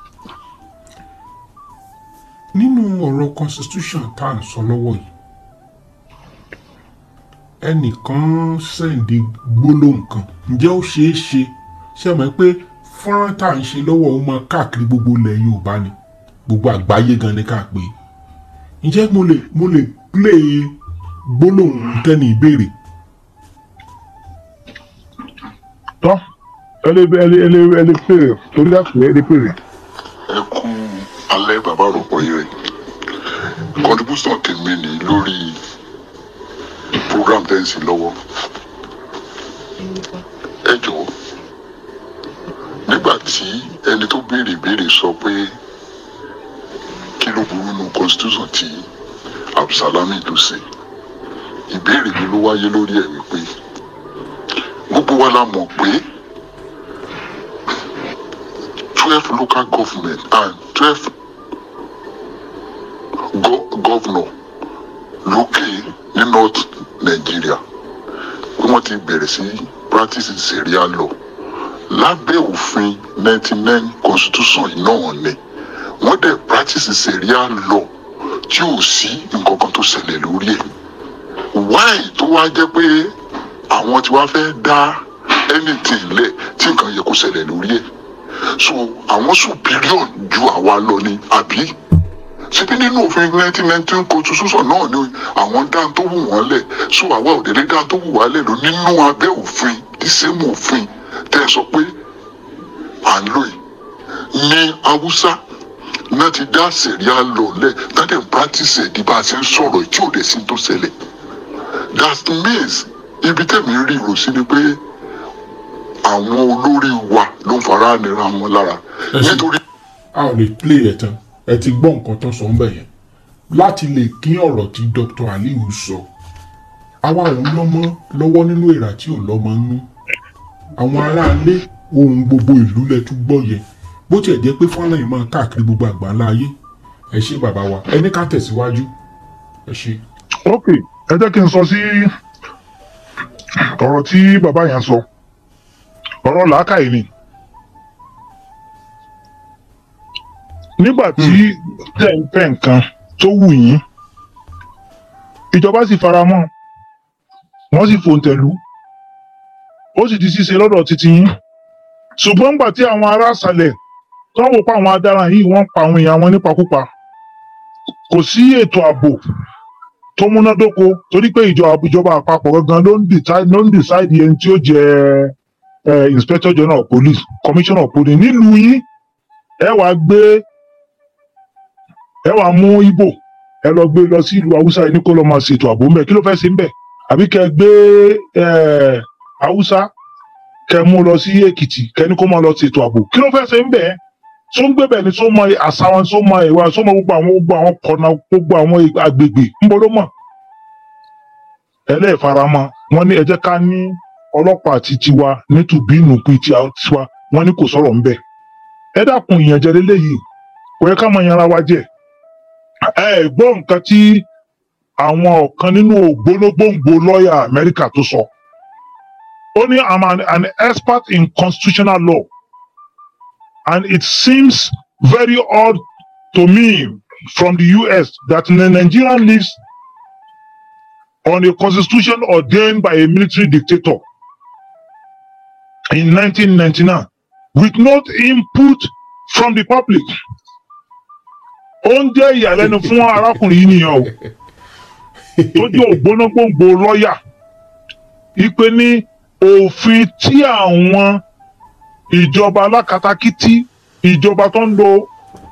nínú ọ̀rọ̀ constitution tá à ń sọ lọ́wọ́ yìí ẹnìkan sẹ́ǹdì gbólóhùn kan ǹjẹ́ ó ṣeé ṣe ṣe mọ̀ pé fọ́nrán tá à ń ṣe lọ́wọ́ ó máa káàkiri gbogbo ilẹ̀ yorùbá ni gbogbo àgbáyé gan ni ká pè é ǹjẹ́ mo lè mo lè play gbólóhùn tẹ́ni ìbéèrè. tọ́ ẹ lè ẹ lè ẹ lè ẹ lè pèrè torí àpè ẹ lè pèrè. ẹ kú alẹ́ bàbá àròpọ̀ yìí rẹ̀ contribution tèmi ni lórí program tẹ́ ń sìn lọ́wọ́ ẹ jọ̀wọ́ nígbà tí ẹni tó béèrè ìbéèrè sọ pé kí ló burú nínú constitution tí absalami tó ṣe ìbéèrè mi ló wáyé lórí ẹ̀ wípé gbogbo wa la mọ̀ pé twelve local government and twelve go governor lókè ní north nigeria pé wọ́n ti bẹ̀rẹ̀ sí practice sharia law lábẹ́ òfin ninety nine constitution yìí náà ni wọ́n dẹ̀ practice sharia law tí ò sí nǹkan kan tó ṣẹlẹ̀ lórí ẹ̀ why tó wá jẹ́ pé àwọn tí wàá fẹ́ dá anything lẹ̀ tí nǹkan yẹ kó ṣẹlẹ̀ lórí ẹ̀ so àwọn superior ju àwa lọ ni àbí síbi nínú òfin nineteen nineteen constitution náà ni àwọn dá tó wù wọ́n lẹ̀ so àwa ò délé dá tó wù wá lẹ̀ lọ nínú abẹ́ òfin the same òfin tẹ́ ẹ sọ pé à ń lò yìí ní haúsá náà ti dá sẹ̀ríà lọ lẹ̀ náà dẹ̀ ń practice ẹ̀ di bá a ṣe ń sọ̀rọ̀ tí ò dẹ̀ sí tó ṣẹlẹ̀ that means ibi tẹ̀mí rí ìrò sí ni pé àwọn olórí wa ló ń fara nira wọn lára nítorí. a ò lè play ẹ̀ tán ẹ ti gbọ́ nǹkan tó sọ ń bẹ̀ yẹn láti lè kín ọ̀rọ̀ tí dr aliu sọ àwa ò lọ́mọ lọ́wọ́ nínú ìrà tí ò lọ́mọ nú àwọn aráalé ohun gbogbo ìlú lẹ tún gbọ́ yẹn bó tiẹ̀ jẹ́ pé fọ́nrán yìí máa káàkiri gbogbo àgbáńlá ayé ẹ ṣe bàbá wa ẹ ní ká tẹ̀síwájú ẹ ṣe. ok ẹ jẹ́ kí n sọ sí ọ̀rọ̀ tí bàbá yẹn sọ ọ̀rọ̀ làákàyè ni nígbà tí tẹ̀ ń fẹ́ nǹkan tó wù yín ìjọba sì fara mọ́ wọ́n sì fòǹtẹ̀lú ó sì di ṣíṣe lọ́dọ̀ títí yín ṣùgbọ́n nígbà tí àwọn ará àṣàlẹ̀ tó ń wò pa àwọn adaràn yìí wọ́n pa àwọn èèyàn wọn nípakúpa kò sí ètò ààbò tó múnádóko torí pé ìjọba àpapọ̀ gangan ló ń decide ló ń decide ẹni tí ó jẹ inspector general of police commissioner of police nílùú yín ẹ wàá gbé ẹ wàá mú ibo ẹ lọ gbé lọ sí ìlú haúsá yìí ní kó lọ máa ṣètò ààbò ńbẹ kí ló fẹ́ ṣe ńbẹ àbí kẹ gbé haúsá kẹ mú lọ sí èkìtì kẹ ní kó máa lọ ṣètò ààbò kí ló fẹ́ ṣe ńbẹ tó ń gbé bẹ̀ ni tó mọ àṣà wọn tó mọ ìwà tó mọ gbogbo àwọn gbogbo àwọn kọ̀nà gbogbo àwọn agbègbè ńbọ ló mọ̀ ẹlẹ́ẹ̀faramọ́ wọn ní ẹ jẹ́ ká ní ọlọ́pàá àti tiwa nítubí nùpí tiwa wọn ní kò sọ̀rọ̀ ńbẹ ẹ dákun ìyànjẹ lélẹyìí kò yẹ ká máa yanra wa jẹ ẹ ẹ gbọ́ nǹkan tí àwọn ọ̀kan nínú ògbólógbòǹgbò lọ́ọ̀yà amẹ́ríkà tó sọ ó ní i'm an, an expert in constitutional law and it seems very odd to me from the us that the nigerian lives on a constitution ordained by a military dictator in 1999 with no input from the public. ó ń jẹ́ ìyàlẹ́nu fún arákùnrin yìí nìyẹn o tó jẹ́ ògbónágbòǹgbò lọ́ọ̀yà ipe ní òfin tí àwọn ìjọba alákatakítí ìjọba tó ń lo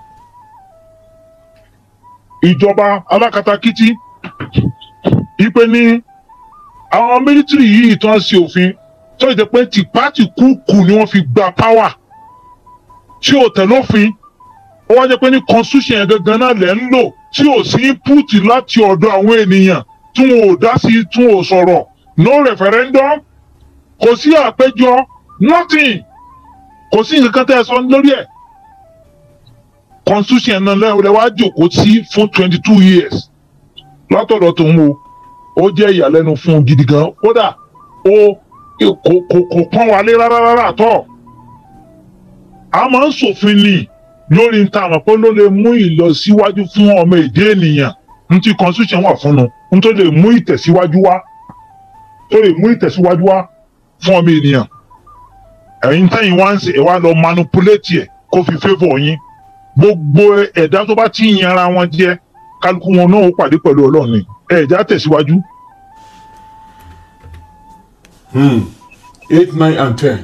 ìjọba alákatakítí ipe ní àwọn mílítírì yìí tó ń ṣe òfin tó ìjẹ́ pé tìpátì kúkú ni wọ́n fi gba power tí ò tẹ̀ lófin ó wá jẹ́ pé ní constitution yẹn gangan náà lẹ̀ ń lò tí ò sí input láti ọ̀dọ̀ àwọn ènìyàn tí wọn ò dá sí tí wọn ò sọ̀rọ̀ no referendum kò sí àpéjọ nothing kò sí nǹkan kan tẹ́ ẹ sọ lórí ẹ̀ constitution náà lẹ́wọ̀n wá jòkó sí fún twenty two years látọ̀dọ̀ tó ń wo ó jẹ́ ìyàlẹ́nu fún un gidi gan kódà ó kò kò kò pọ́n wálé rárá rárá tọ́ a máa ń ṣòfin ni lórí nta àmọ́ pé ló lè mú ìlọsíwájú fún ọmọ èdè ènìyàn n tí constitution wà fún un n tó lè mú ìtẹ̀síwájú wá tó lè mú ìtẹ̀síwájú wá fún ọmọ ènìyàn ẹ̀yin tẹ́yìn wá ń ṣe ẹ̀ wá lọ manipulate ẹ̀ kó fi favour yín gbogbo ẹ̀dá tó bá ti yan ara wọn jẹ́ kálukú wọn náà ó pàdé pẹ̀lú ọlọ́run ni ẹ̀ẹ́dá tẹ̀síwájú. Hmm. Eight, nine, and ten.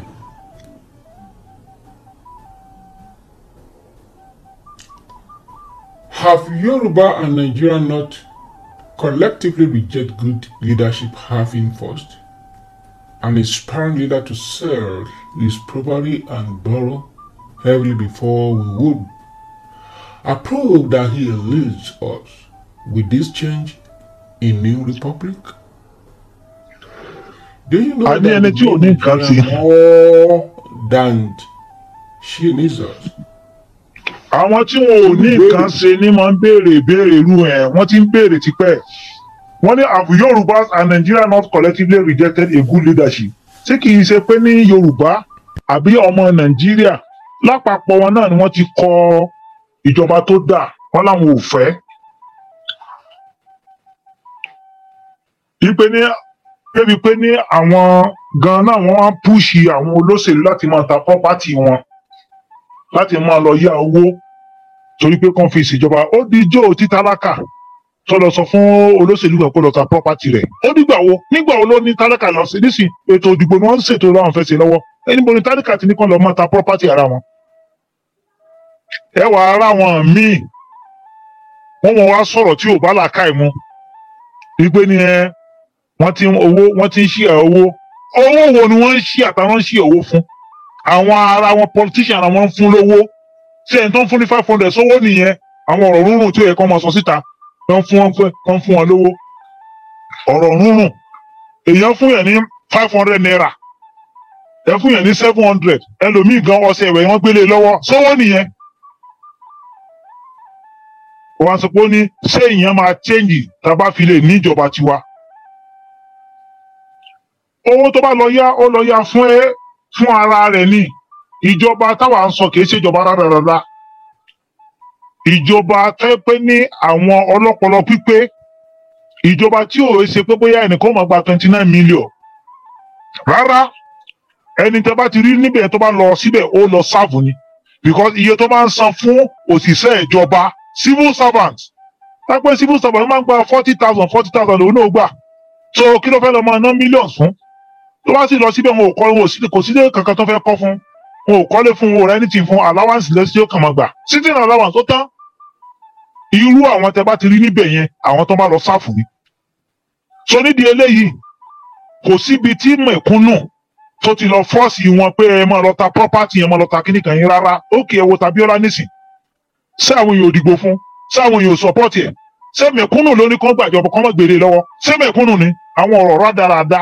Have Yoruba and Nigeria not collectively reject good leadership having first? An aspiring leader to serve is probably and borrow heavily before we would approve that he leads us with this change in New Republic. Do you know A ní that ẹni tí ò ní nǹkan Nigeria sí. more than she needs us? àwọn tí wọn ò ní nǹkan ṣe ni máa ń béèrè ìbéèrè irú ẹ̀ wọ́n ti ń béèrè tipẹ́ wọ́n ní have yorùbá and nigeria not collectively rejected a good leadership ṣé kì í ṣe pé ní yorùbá àbí ọmọ nàìjíríà lápapọ̀ wọn náà ni wọ́n ti kọ ìjọba tó dà wọ́n láwọn ò fẹ́. wípé ní débi pé ní àwọn gan náà wọ́n á púùsì àwọn olóṣèlú láti máa ta pọ́pátì wọn láti máa lọ yá owó torí pé kàn fi ìṣèjọba ó di jó títálákà tó lọ sọ fún olóṣèlú kan kó lọ ta property rẹ̀ ó nígbà wo nígbà wo ló ní tálákà lọ sí nísìn ètò òdìbò ni wọ́n ń ṣètò láwọn fẹ́ ṣe lọ́wọ́ ẹni bo ni tálákà ti ní kàn lọ máa ta property ara wọn. ẹ wà ara wọn míì wọ́n mọ̀ wá sọ̀rọ̀ tí ò bá làákà ẹ̀ mu wípé ni ẹ wọ́n ti ń owó wọ́n ti ń ṣí ẹ̀ owó owó wo ni wọ́n ń ṣí àtàwọn ń ṣí owó fún àwọn ara wọn politician ara wọn ń fún lówó tí ẹni tó ń fún ní five hundred sówó nìyẹn àwọn ọ̀rọ̀ rúnrún tí ó yẹ kó máa sọ síta tó ń fún wọn fún tó ń fún wọn lówó ọ̀rọ̀ rúnrún èèyàn fún yẹn ní five hundred naira ẹ fún yẹn ní seven hundred ẹlòmíì gan ọsẹ ìwẹ̀ wọn gbélé lọ́wọ́ sówó nìyẹn wọn sọ pé ó ní ṣé ìyẹn máa change tá a bá fi lè ní ìjọba tiwa owó tó bá lọ yá ó lọ yá fún ẹ fún ara rẹ̀ ni ìjọba táwa ń sọ kìí ṣèjọba rárára ìjọba tẹ́ pé ní àwọn ọlọ́pọlọ pípé ìjọba tí ò ṣe pé bóyá ẹnìkan máa gba twenty nine million rárá ẹni tẹ́ bá ti rí níbẹ̀ tó bá lọ síbẹ̀ ó lọ sáàfù ni because iye tó máa ń san fún òṣìṣẹ́ ìjọba civil servant tápẹ́ civil servant máa ń gba forty thousand forty thousand òun náà gbà so kí ló fẹ́ lọ máa ná millions fún tó bá sì lọ síbẹ̀ wọn ò kọ́ wọn ò sí kò sí ilé kankan tó fẹ́ kọ́ fún wọn ò kọ́lé fún wọn ò rẹ́ni tì fún allowance lẹ́sí ó kàn máa gbà sitting allowance tó tán irú àwọn tẹ bá ti rí níbẹ̀ yẹn àwọn tó bá lọ sáfù ni. so nídìí eléyìí kò síbi tí mẹ̀kúnnù tó ti lọ fọ́ọ̀sì wọn pé ẹ máa lọ ta property yẹn máa lọ ta kíní kan yín rárá ókè ẹ wo Tabiola nísìn ṣé àwọn èèyàn ò dìgbò fún ṣé àwọn èèyàn ò support ẹ̀ ṣé mẹ̀kúnnù ló ní kó gbàjọba kó má gbèrè lọ́wọ́ ṣé mẹ̀kúnnù ni àwọn ọ̀rọ̀ rádaràda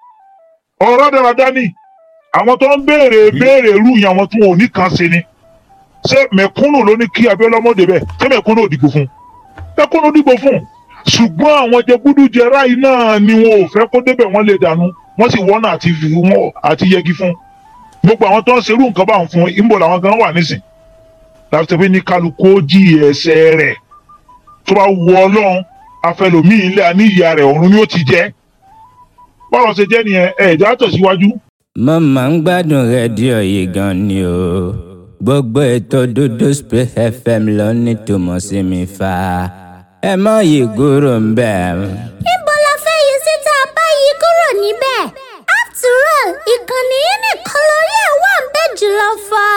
ọ̀rọ̀ rádaràda ni àwọn tó ń béèrè béèrè irú yẹn àwọn tí wọn ò ní kan ṣe ni ṣé mẹ̀kúnnù ló ní kí abiola mọ̀ débẹ̀ ṣé mẹ̀kúnnù ò dìbò fún mẹ̀kúnnù dìbò fún ṣùgbọ́n àwọn jẹgúdújẹrá yìí náà ni wọn ò fẹ́ kó débẹ̀ wọ́n lè dànù wọ́n sì wọ́nà àti fi wọn àti yẹgi fún gbogbo àwọn tó ń serú nǹkan báwọn fún ìbò làwọn gan wà nísìn láti tẹ́ pé ní kálukú ó jí ẹsẹ̀ rẹ̀ tó bá wù ọlọ́run afẹlòmíì ilé àníyá rẹ̀ ọ̀run ni ó ti jẹ́ bọ́lá ṣe jẹ́ nìyẹn ẹ̀ẹ́dá tẹ̀síwájú. mo máa ń gbádùn rédíò yìí gan ni o gbogbo ètò dúdú spray fm ló ní tòmọ̀ sí mi fa ẹ má yí kúrò ń bẹ̀. níbo la fẹ́ yí síta báyìí kúrò níbẹ̀ after all ìkànnì yìí nìkan lórí ẹ̀ wà ń bẹ̀ jùlọ fà.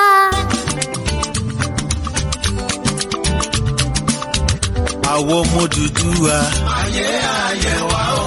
àwọn ọmọ dúdú wa. ayé ayé wa o.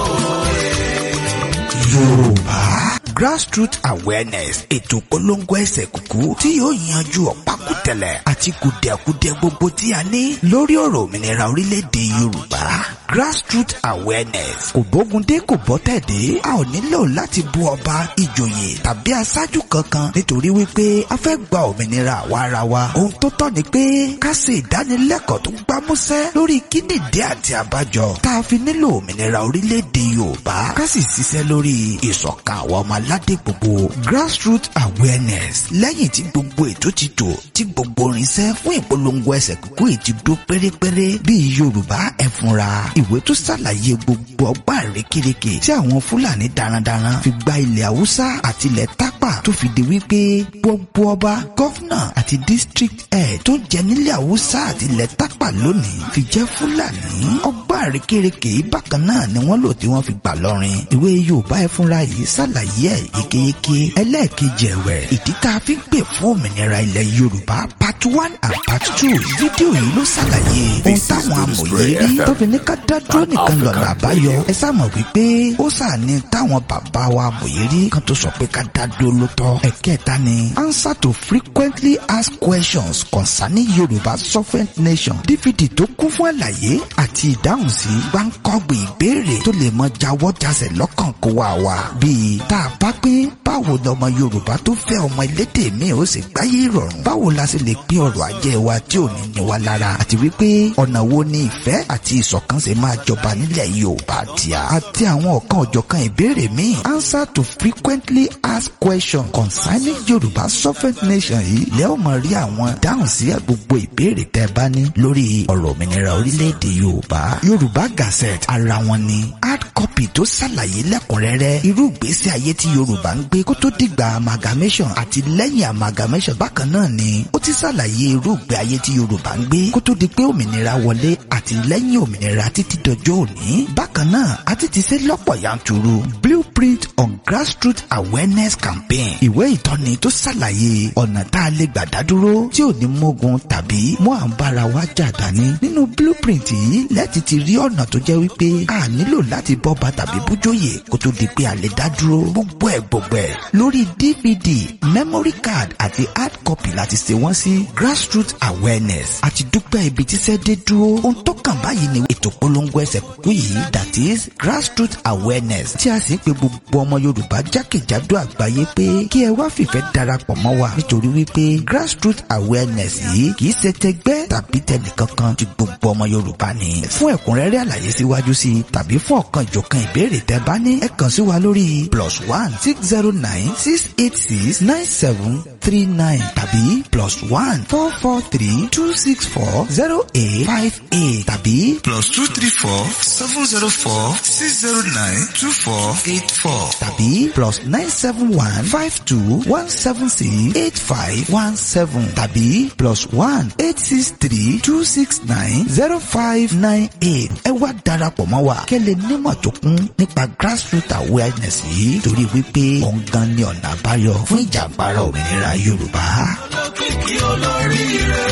yorùbá grassroots awareness ètò polongo ẹsẹ̀ kúkú tí yóò yanjú ọ̀pákùtẹ̀lẹ̀ àti kùdẹ̀kùdẹ̀ gbogbo tí a ní lórí ọ̀rọ̀ òmìnira orílẹ̀-èdè yorùbá grassroots awareness kò bógundé kò bọ́tẹ̀dé a ò nílò láti bú ọba ìjòyè tàbí aṣáájú kankan nítorí wípé a fẹ́ gba òmìnira àwa ara wa ohun tó tọ́ ni pé ká ṣe ìdánilẹ́kọ̀ọ́ tó gbámúsẹ́ lórí kíndìndé àti àbájọ tá a fi nílò òmìnira orílẹ̀-èdè yorùbá ká sì ṣiṣẹ́ lórí ìṣọ̀kan àwọn ọmọ aládé gbogbo grassroots awareness lẹ́yìn tí gbogbo ètò ti tò tí gbogbo irinṣẹ́ fún ìpolongo ẹsẹ̀ kúkú yìí ti dó pérépéré bíi yorùbá ẹ fúnra ìwé tó ṣàlàyé gbogbo ọgbà rékèrèkè tí àwọn fúlàní darandaran fi gba ilẹ̀ haúsá àti ilẹ̀ tápà tó fi di wípé gbogbo ọba gọ́fúnà àti district head tó jẹ nílẹ̀ haúsá àti ilẹ̀ tápà lónìí fi jẹ́ fúlàní ọgbà rékèrèkè yìí bákan náà ni wọ́n lò tí wọ́n fi gbà lọ́rin ìwé yorùbá ẹ fúnra yìí ṣàlàyé ẹ̀ yékéyéké ẹlẹ́ẹ̀kejì ẹ̀wẹ̀ ìdí tá a fi ń pè fún òmìnira ilẹ̀ yorùbá part one and part two fídíò yìí ló ṣàlàyé ohun táwọn amòye rí tó fi ní ká dá dúró nìkan lọ́nà àbáyọ ẹ sáàmọ̀ wípé ó sàní táwọn bàbá wa amòye rí kan tó sọ pé ká dá dúró ló tọ́ ẹ̀kẹta ni answer to frequently asked questions concerning yorùbá sovereign nation dvd tó kún fún àlàyé àti ìdáhùn sí gbáǹkọ́gbìn ìbéèrè tó lè mọ jáwọ́ jásẹ̀ lọ́kàn kó wà wá bíi tá a bá pín báwo lọmọ yorùbá tó fẹ́ ọmọ elédè mi ò sì gbáyé ìrọ̀rùn báwo la sì lè pín ọrọ̀ ajé wa tí ò ní ní wa lára àti wípé ọ̀nà wo ni ìfẹ́ àti ìṣọ̀kan ṣe máa jọba nílẹ̀ yorùbá tíá àti àwọn ọ̀kan òjọ̀kan ìbéèrè míì answer to frequently asked questions concerning yorùbá sovereign nation yìí lẹ́ ò mọ̀ rí àwọn dáhùn sí gbogbo ìbéèrè tẹ́ bá ní lórí ọ̀rọ̀ òmìnira orílẹ̀-èdè yorùbá yorùbá gazette ara wọn ni hard copy tó ṣàlàyé lẹ́kùnrẹ́rẹ́ irú ìgbésí ayé tí yorùbá ń gbé kó tó dìgbà amalgamation àti lẹ́yìn amalgamation bákan náà ni ó ti ṣàlàyé irú ìgbé ayé tí yorùbá ń gbé kó tó di pé òmìnira wọlé àti lẹ́yìn òmìnira títí dọjọ́ òní bákan náà a ti ti ṣe lọ́pọ̀ yanturu blueprint on grassroots awareness campaign ìwé ìtọ́ni tó ṣàlàyé ọ̀nà tá a lè gbà dádúró tí ò ní mógun tàbí mú à ń bára wa jà dání nínú blueprint yìí lẹ́ẹ̀tì ti rí ọ̀nà tó jẹ́ wípé a nílò láti bọ́ba tàbí bújóyè kó tó di pé a lè dá dúró gbogbo ẹ̀ gbogbo ẹ̀ lórí dvd memory card àti hard copy láti ṣe wọ́n sí grassroots awareness àti dúpẹ́ ibi tíṣẹ́ dé dúró ohun tó kàn báyìí ni ètò polongo ẹsẹ̀ kúkú yìí that is grassroots awareness tí a sì ń pe gbogbo ọmọ yorùbá jákèjádò àgbáyé pé kí ẹ wá fìfẹ́ darapọ̀ mọ́ wa nítorí wípé grassroots awareness yìí kì í ṣe tẹgbẹ́ tàbí tẹnìkankan ti gbogbo ọmọ yorùbá ni fún ẹ̀kúnrẹ́rẹ́ àlàyé síwájú sí i tàbí fún ọ̀kan ìjọ̀kan ìbéèrè tẹ́ bá ní ẹ kàn sí wa lórí plus one six zero nine six eight six nine seven three nine tàbí plus one four four three two six four zero eight five eight tàbí plus two three four seven zero four six zero nine two four eight four tàbí plus nine seven one five two one seven six eight five one seven tàbí plus one eight six three two six nine zero five nine eight ẹ wá darapọ̀ mọ́ wa kẹ́lẹ́ nímọ̀ tó kún nípa grassroots awareness yìí torí wípé òun gan ni ọ̀nà àbáyọ fún ìjàgbára òmìnira yorùbá. olókìkí olóríire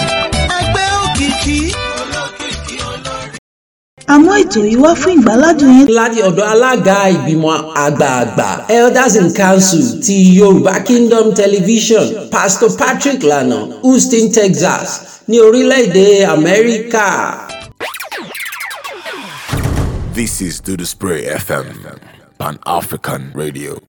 ẹgbẹ́ òkìkí. àmọ́ ètò yìí wá fún ìgbàládùn yín. láti ọ̀dọ̀ alága ìgbìmọ̀ àgbààgbà elders in council ti yorùbá kingdom television pastor patrick lana houston texas ní orílẹ̀-èdè amẹ́ríkà. This is Do the Spray FM, Pan African Radio.